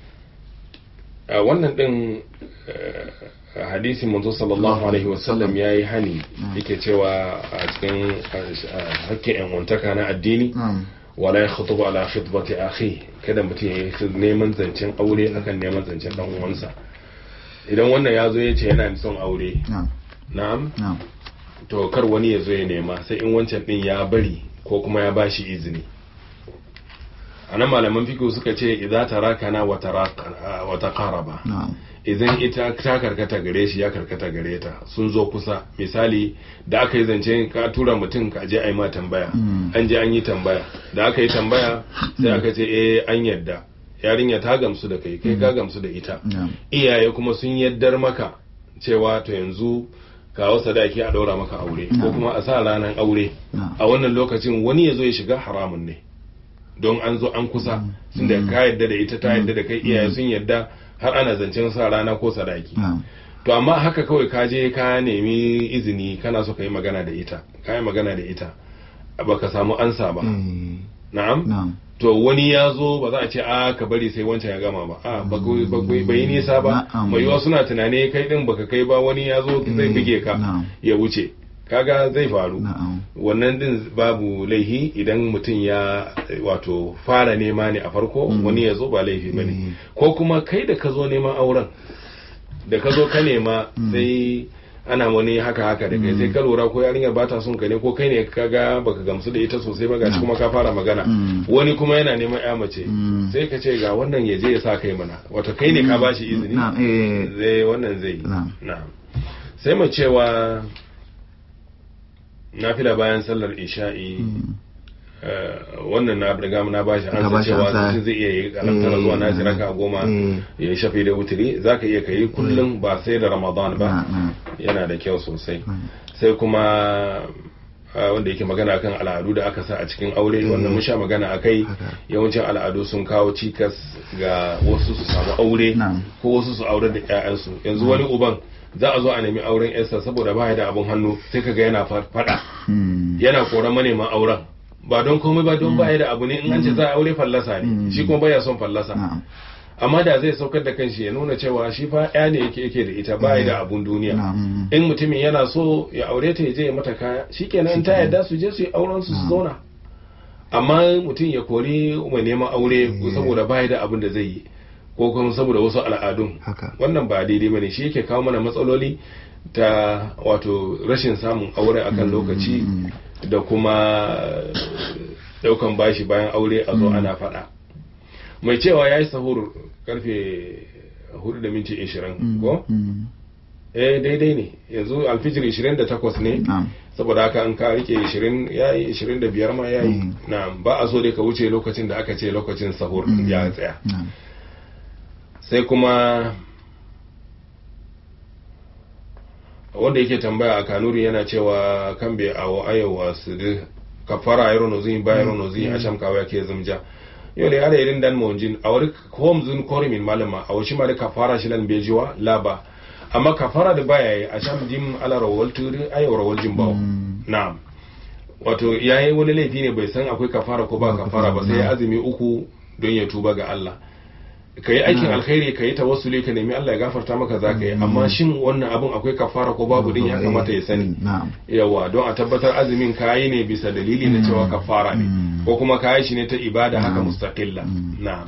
a wannan din eh, hadisin manzo sallallahu alaihi wasallam ya yi hani Mm. yake cewa a cikin eh, hakkin yan wantaka na addini Na'am. wala ya khutubu ala khitbati akhi kada mutum ya yi neman zancen aure akan neman zancen dan uwansa idan wannan ya zo ya ce yana son aure Na'am. na'am Na'am. to kar wani ya zo ya nema sai in wancan din ya bari ko kuma ya bashi izini a nan malaman fikihu suka ce idza tarakana wa taraka wa taqaraba Na'am. idan ita ta karkata gare shi ya karkata gare ta sun zo kusa misali da aka yi zance ka tura mutum ka je a yi ma tambaya Mm. an je an yi tambaya da aka yi tambaya sai aka ce eh an yadda yarinya ta gamsu da kai kai ka gamsu da ita Na'am. iyaye kuma sun yaddar maka cewa to yanzu kawo sadaki a ɗaura maka aure ko Na'am. kuma a sa ranar aure Na'am. a wannan lokacin wani ya zo ya shiga haramun ne don an zo an kusa sun da ka yadda da ita ta yadda da kai iyaye sun yadda har ana zancen sa rana ko sadaki Na'am. to amma haka kawai ka je ka nemi izini kana so ka yi magana da ita ka yi magana da ita baka samu ansa ba Eh, na'am Na'am. to wani ya zo ba za a ce a ka bari sai wancan ya gama ba a ba ku- ba ku- bai yi nisa ba Na'am. mai yiwa suna tunani kai din baka kai ba wani ya zo zai Eh, buge ka na'am. ya wuce kaga zai faru Na'am. wannan din babu laihi idan mutum ya wato fara nema ne a farko Mm. wani ya zo ba laifi ba ne Mm. ko kuma kai da ka zo neman auren da ka zo ka nema Mm. sai ana wani haka haka da kai Mm. sai ka lura ko yarinyar ba ta son ka ne ko kai ne ka ga baka gamsu da ita sosai ba gashi Mm. kuma ka fara magana Mm. wani kuma yana neman ya mace Mm. sai ka ce ga wannan ya je ya sa kai mana wato kai ne ka bashi izini Na'am. Eh. zai wannan zai yi Na'am. na'am sai mu cewa nafila bayan sallar isha'i Mm. eh, wannan na riga na bashi Ka an bashi cewa ansa. mutum zai iya yi kalantar zuwa na Eh, raka goma eh. ya yi shafi da wutiri zaka iya kai kullum ba sai da ramadan ba Na'am. yana da kyau sosai Na'am. sai kuma ah, wanda yake magana kan al'adu da aka sa a cikin aure wannan mun sha magana a kai Haka. yawancin al'adu sun kawo cikas ga wasu su samu aure Na'am. ko wasu su aure da 'ya'yansu yanzu wani uban za a zo a nemi auren yarsa saboda ba da abun hannu sai kaga yana fa- fada Mm. yana koran maneman auren ba don komai ba don baya da abu ne in an ce za a aure fallasa ne Mm. shi kuma baya son fallasa Na'am. amma da zai saukar da kanshi ya nuna cewa shi fa ya ne yake yake da ita baya da abun duniya Na'am. in mutumin yana so ya aure ta ya je ya mata kaya shikenan in ta yarda su je su yi auren su su zauna amma mutum ya kori mai neman aure saboda baya da abin da zai yi ko kuma saboda wasu al'adun Haka. wannan ba daidai bane shi yake kawo mana matsaloli ta wato rashin samun aure akan lokaci Mm. da kuma daukan bashi bayan aure a zo ana faɗa mai cewa ya yi sahur karfe 4 da minti 20 Mm. ko Mm. eh daidai ne yanzu alfijir 28 ne na'am saboda haka an ka rike 20 yayi 25 ma yayi Mm. na'am ba a so dai ka wuce lokacin da aka ce lokacin sahur Mm. ya tsaya na'am sai kuma wanda yake tambaya a kanuri yana cewa kan bai awo ayowa su da kafara ayro no zin bayro no zin asham kawa yake zumja yole ala irin dan monjin awari hom zun kori min malama awashi ma da kafara shi lan bejiwa laba amma kafara da baya yi asham jim ala rawal turi ayo rawal jim bawo Mm. na'am wato yayi wani laifi ne bai san akwai kafara ko ba Ba kafara ba sai ya na'am. azumi uku don ya tuba ga Allah ka yi aikin Na'am. alkhairi ka yi tawassuli ka nemi Allah ya gafarta maka za ka yi amma shin wannan abun akwai kafara ko babu din ya kamata ya sani na'am yawa don a tabbatar azumin kayi ne bisa dalili na cewa kafara ne Mm. ko kuma kayi shi ne ta ibada haka Na'am. mustaqilla Mm. na'am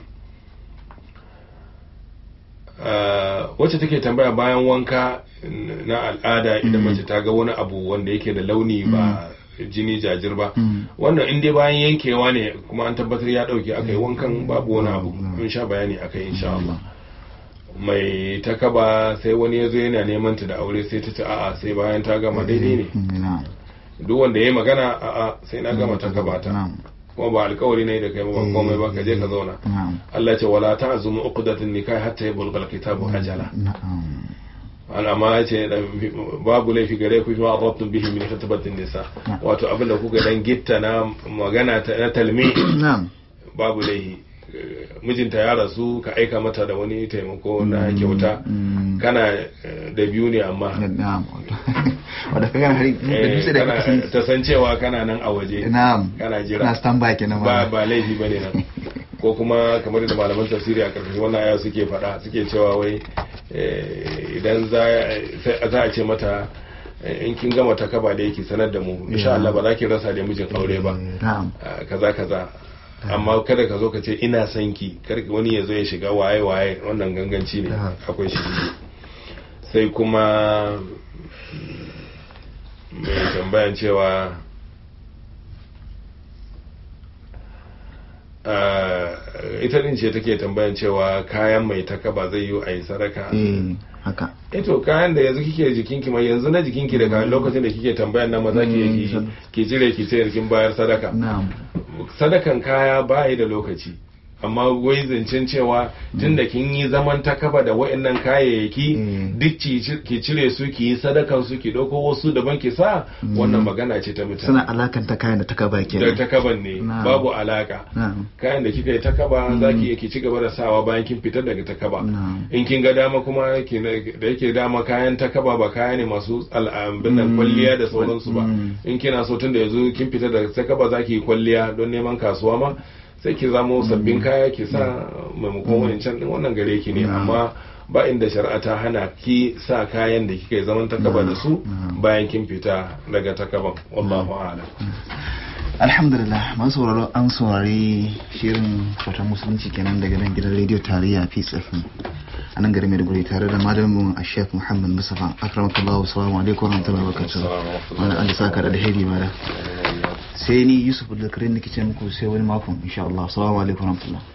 Uh, wacce take tambaya bayan wanka n- na al'ada idan Mm. mace ta ga wani abu wanda yake da launi ba jini jajir ba Mm. wannan in dai bayan yankewa ne kuma an tabbatar ya dauke aka yi wankan babu wani abu Mm. mun sha bayani akai insha Allah mai ta kaba sai wani ya zo yana neman ta da aure sai ta ce a'a sai bayan ta gama daidai ne Mm, na'am duk wanda ya yi magana a'a sai na gama ta kaba ta na'am kuma ba alkawari ne da kai ba komai ba ka je ka zauna na'am Allah ce wala ta'zumu uqdatun nikah hatta yablugha alkitabu ajala na'am al'amma ya ce da- babu laifi gare ku ma adabtum bihi min khitbatin nisa Na. wato abin da kuka dan gitta na magana ta na talmi na'am babu laifi Eh, mijinta ya rasu ka aika mata da wani taimako na kyauta Mm. kana eh, da biyu ne amma na'am wadda ka gana hari da eh, dutse da kana- kake san ta san cewa kana nan a waje na'am kana jira na stand by kenan ba ma ba laifi bane nan ko kuma kamar da malaman tafsiri a karkashin wannan aya suke faɗa suke cewa wai eh, idan za sai- za a ce mata eh, in kin gama ta kaba da yake sanar da mu insha Allah ba za ki rasa da mijin aure ba na'am Ah, kaza kaza amma kada ka zo ka ce ina son ki kar wani ya zo ya shiga waye waye wannan ganganci ne Ah. akwai shi sai kuma mai tambayan cewa ah, ita din ce take tambayan cewa kayan mai takaba zai yi a yi sadaka eh haka eto kayan da yanzu kike jikinki mai yanzu na jikinki da kayan lokacin da kike tambayan nan maza ki Mm, ki san- ki cire ki ce kin bayar sadaka na'am sadakan kaya bayi da lokaci amma wai zancen cewa tunda kin yi zaman takaba da wa'annan kayayyaki Mm. duk ki ki cire su ki yi sadakan su ki dauko wasu daban ki sa wannan magana ce ta mutane suna alakanta kayan da ta kaba da kenan takaban ne Na'am. babu alaka na'am kayan da kika yi takaba za ki iya ki ci gaba da sawa bayan kin fitar daga takaba Na'am. in kin ga dama kuma ki na- da yake dama kayan takaba ba kaya ne masu al'ambin nan Mm. kwalliya da sauransu ba Mm. in kina so tun da yanzu kin fita daga takaba za ki yi kwalliya don neman kasuwa ma sai ki zamo sabbin kaya ki sa maimakon wancan din wannan gare ki ne Na'am. amma ba inda shari'a ta hana ki sa kayan da kika yi zaman takaba da su Na'am. bayan kin fita daga takaban wallahu a'lam alhamdulillah masu sauraro an saurari shirin fatan musulunci kenan daga nan gidan rediyo tarayya peace fm a nan garin maiduguri tare da malamin a shek muhammad musafa akramakallahu salamu alaikum warahmatullahi wabarakatuh wani an da saka da alheri mala sai ni yusuf da kirin nake ce muku sai wani makon insha Allah assalamu alaikum warahmatullahi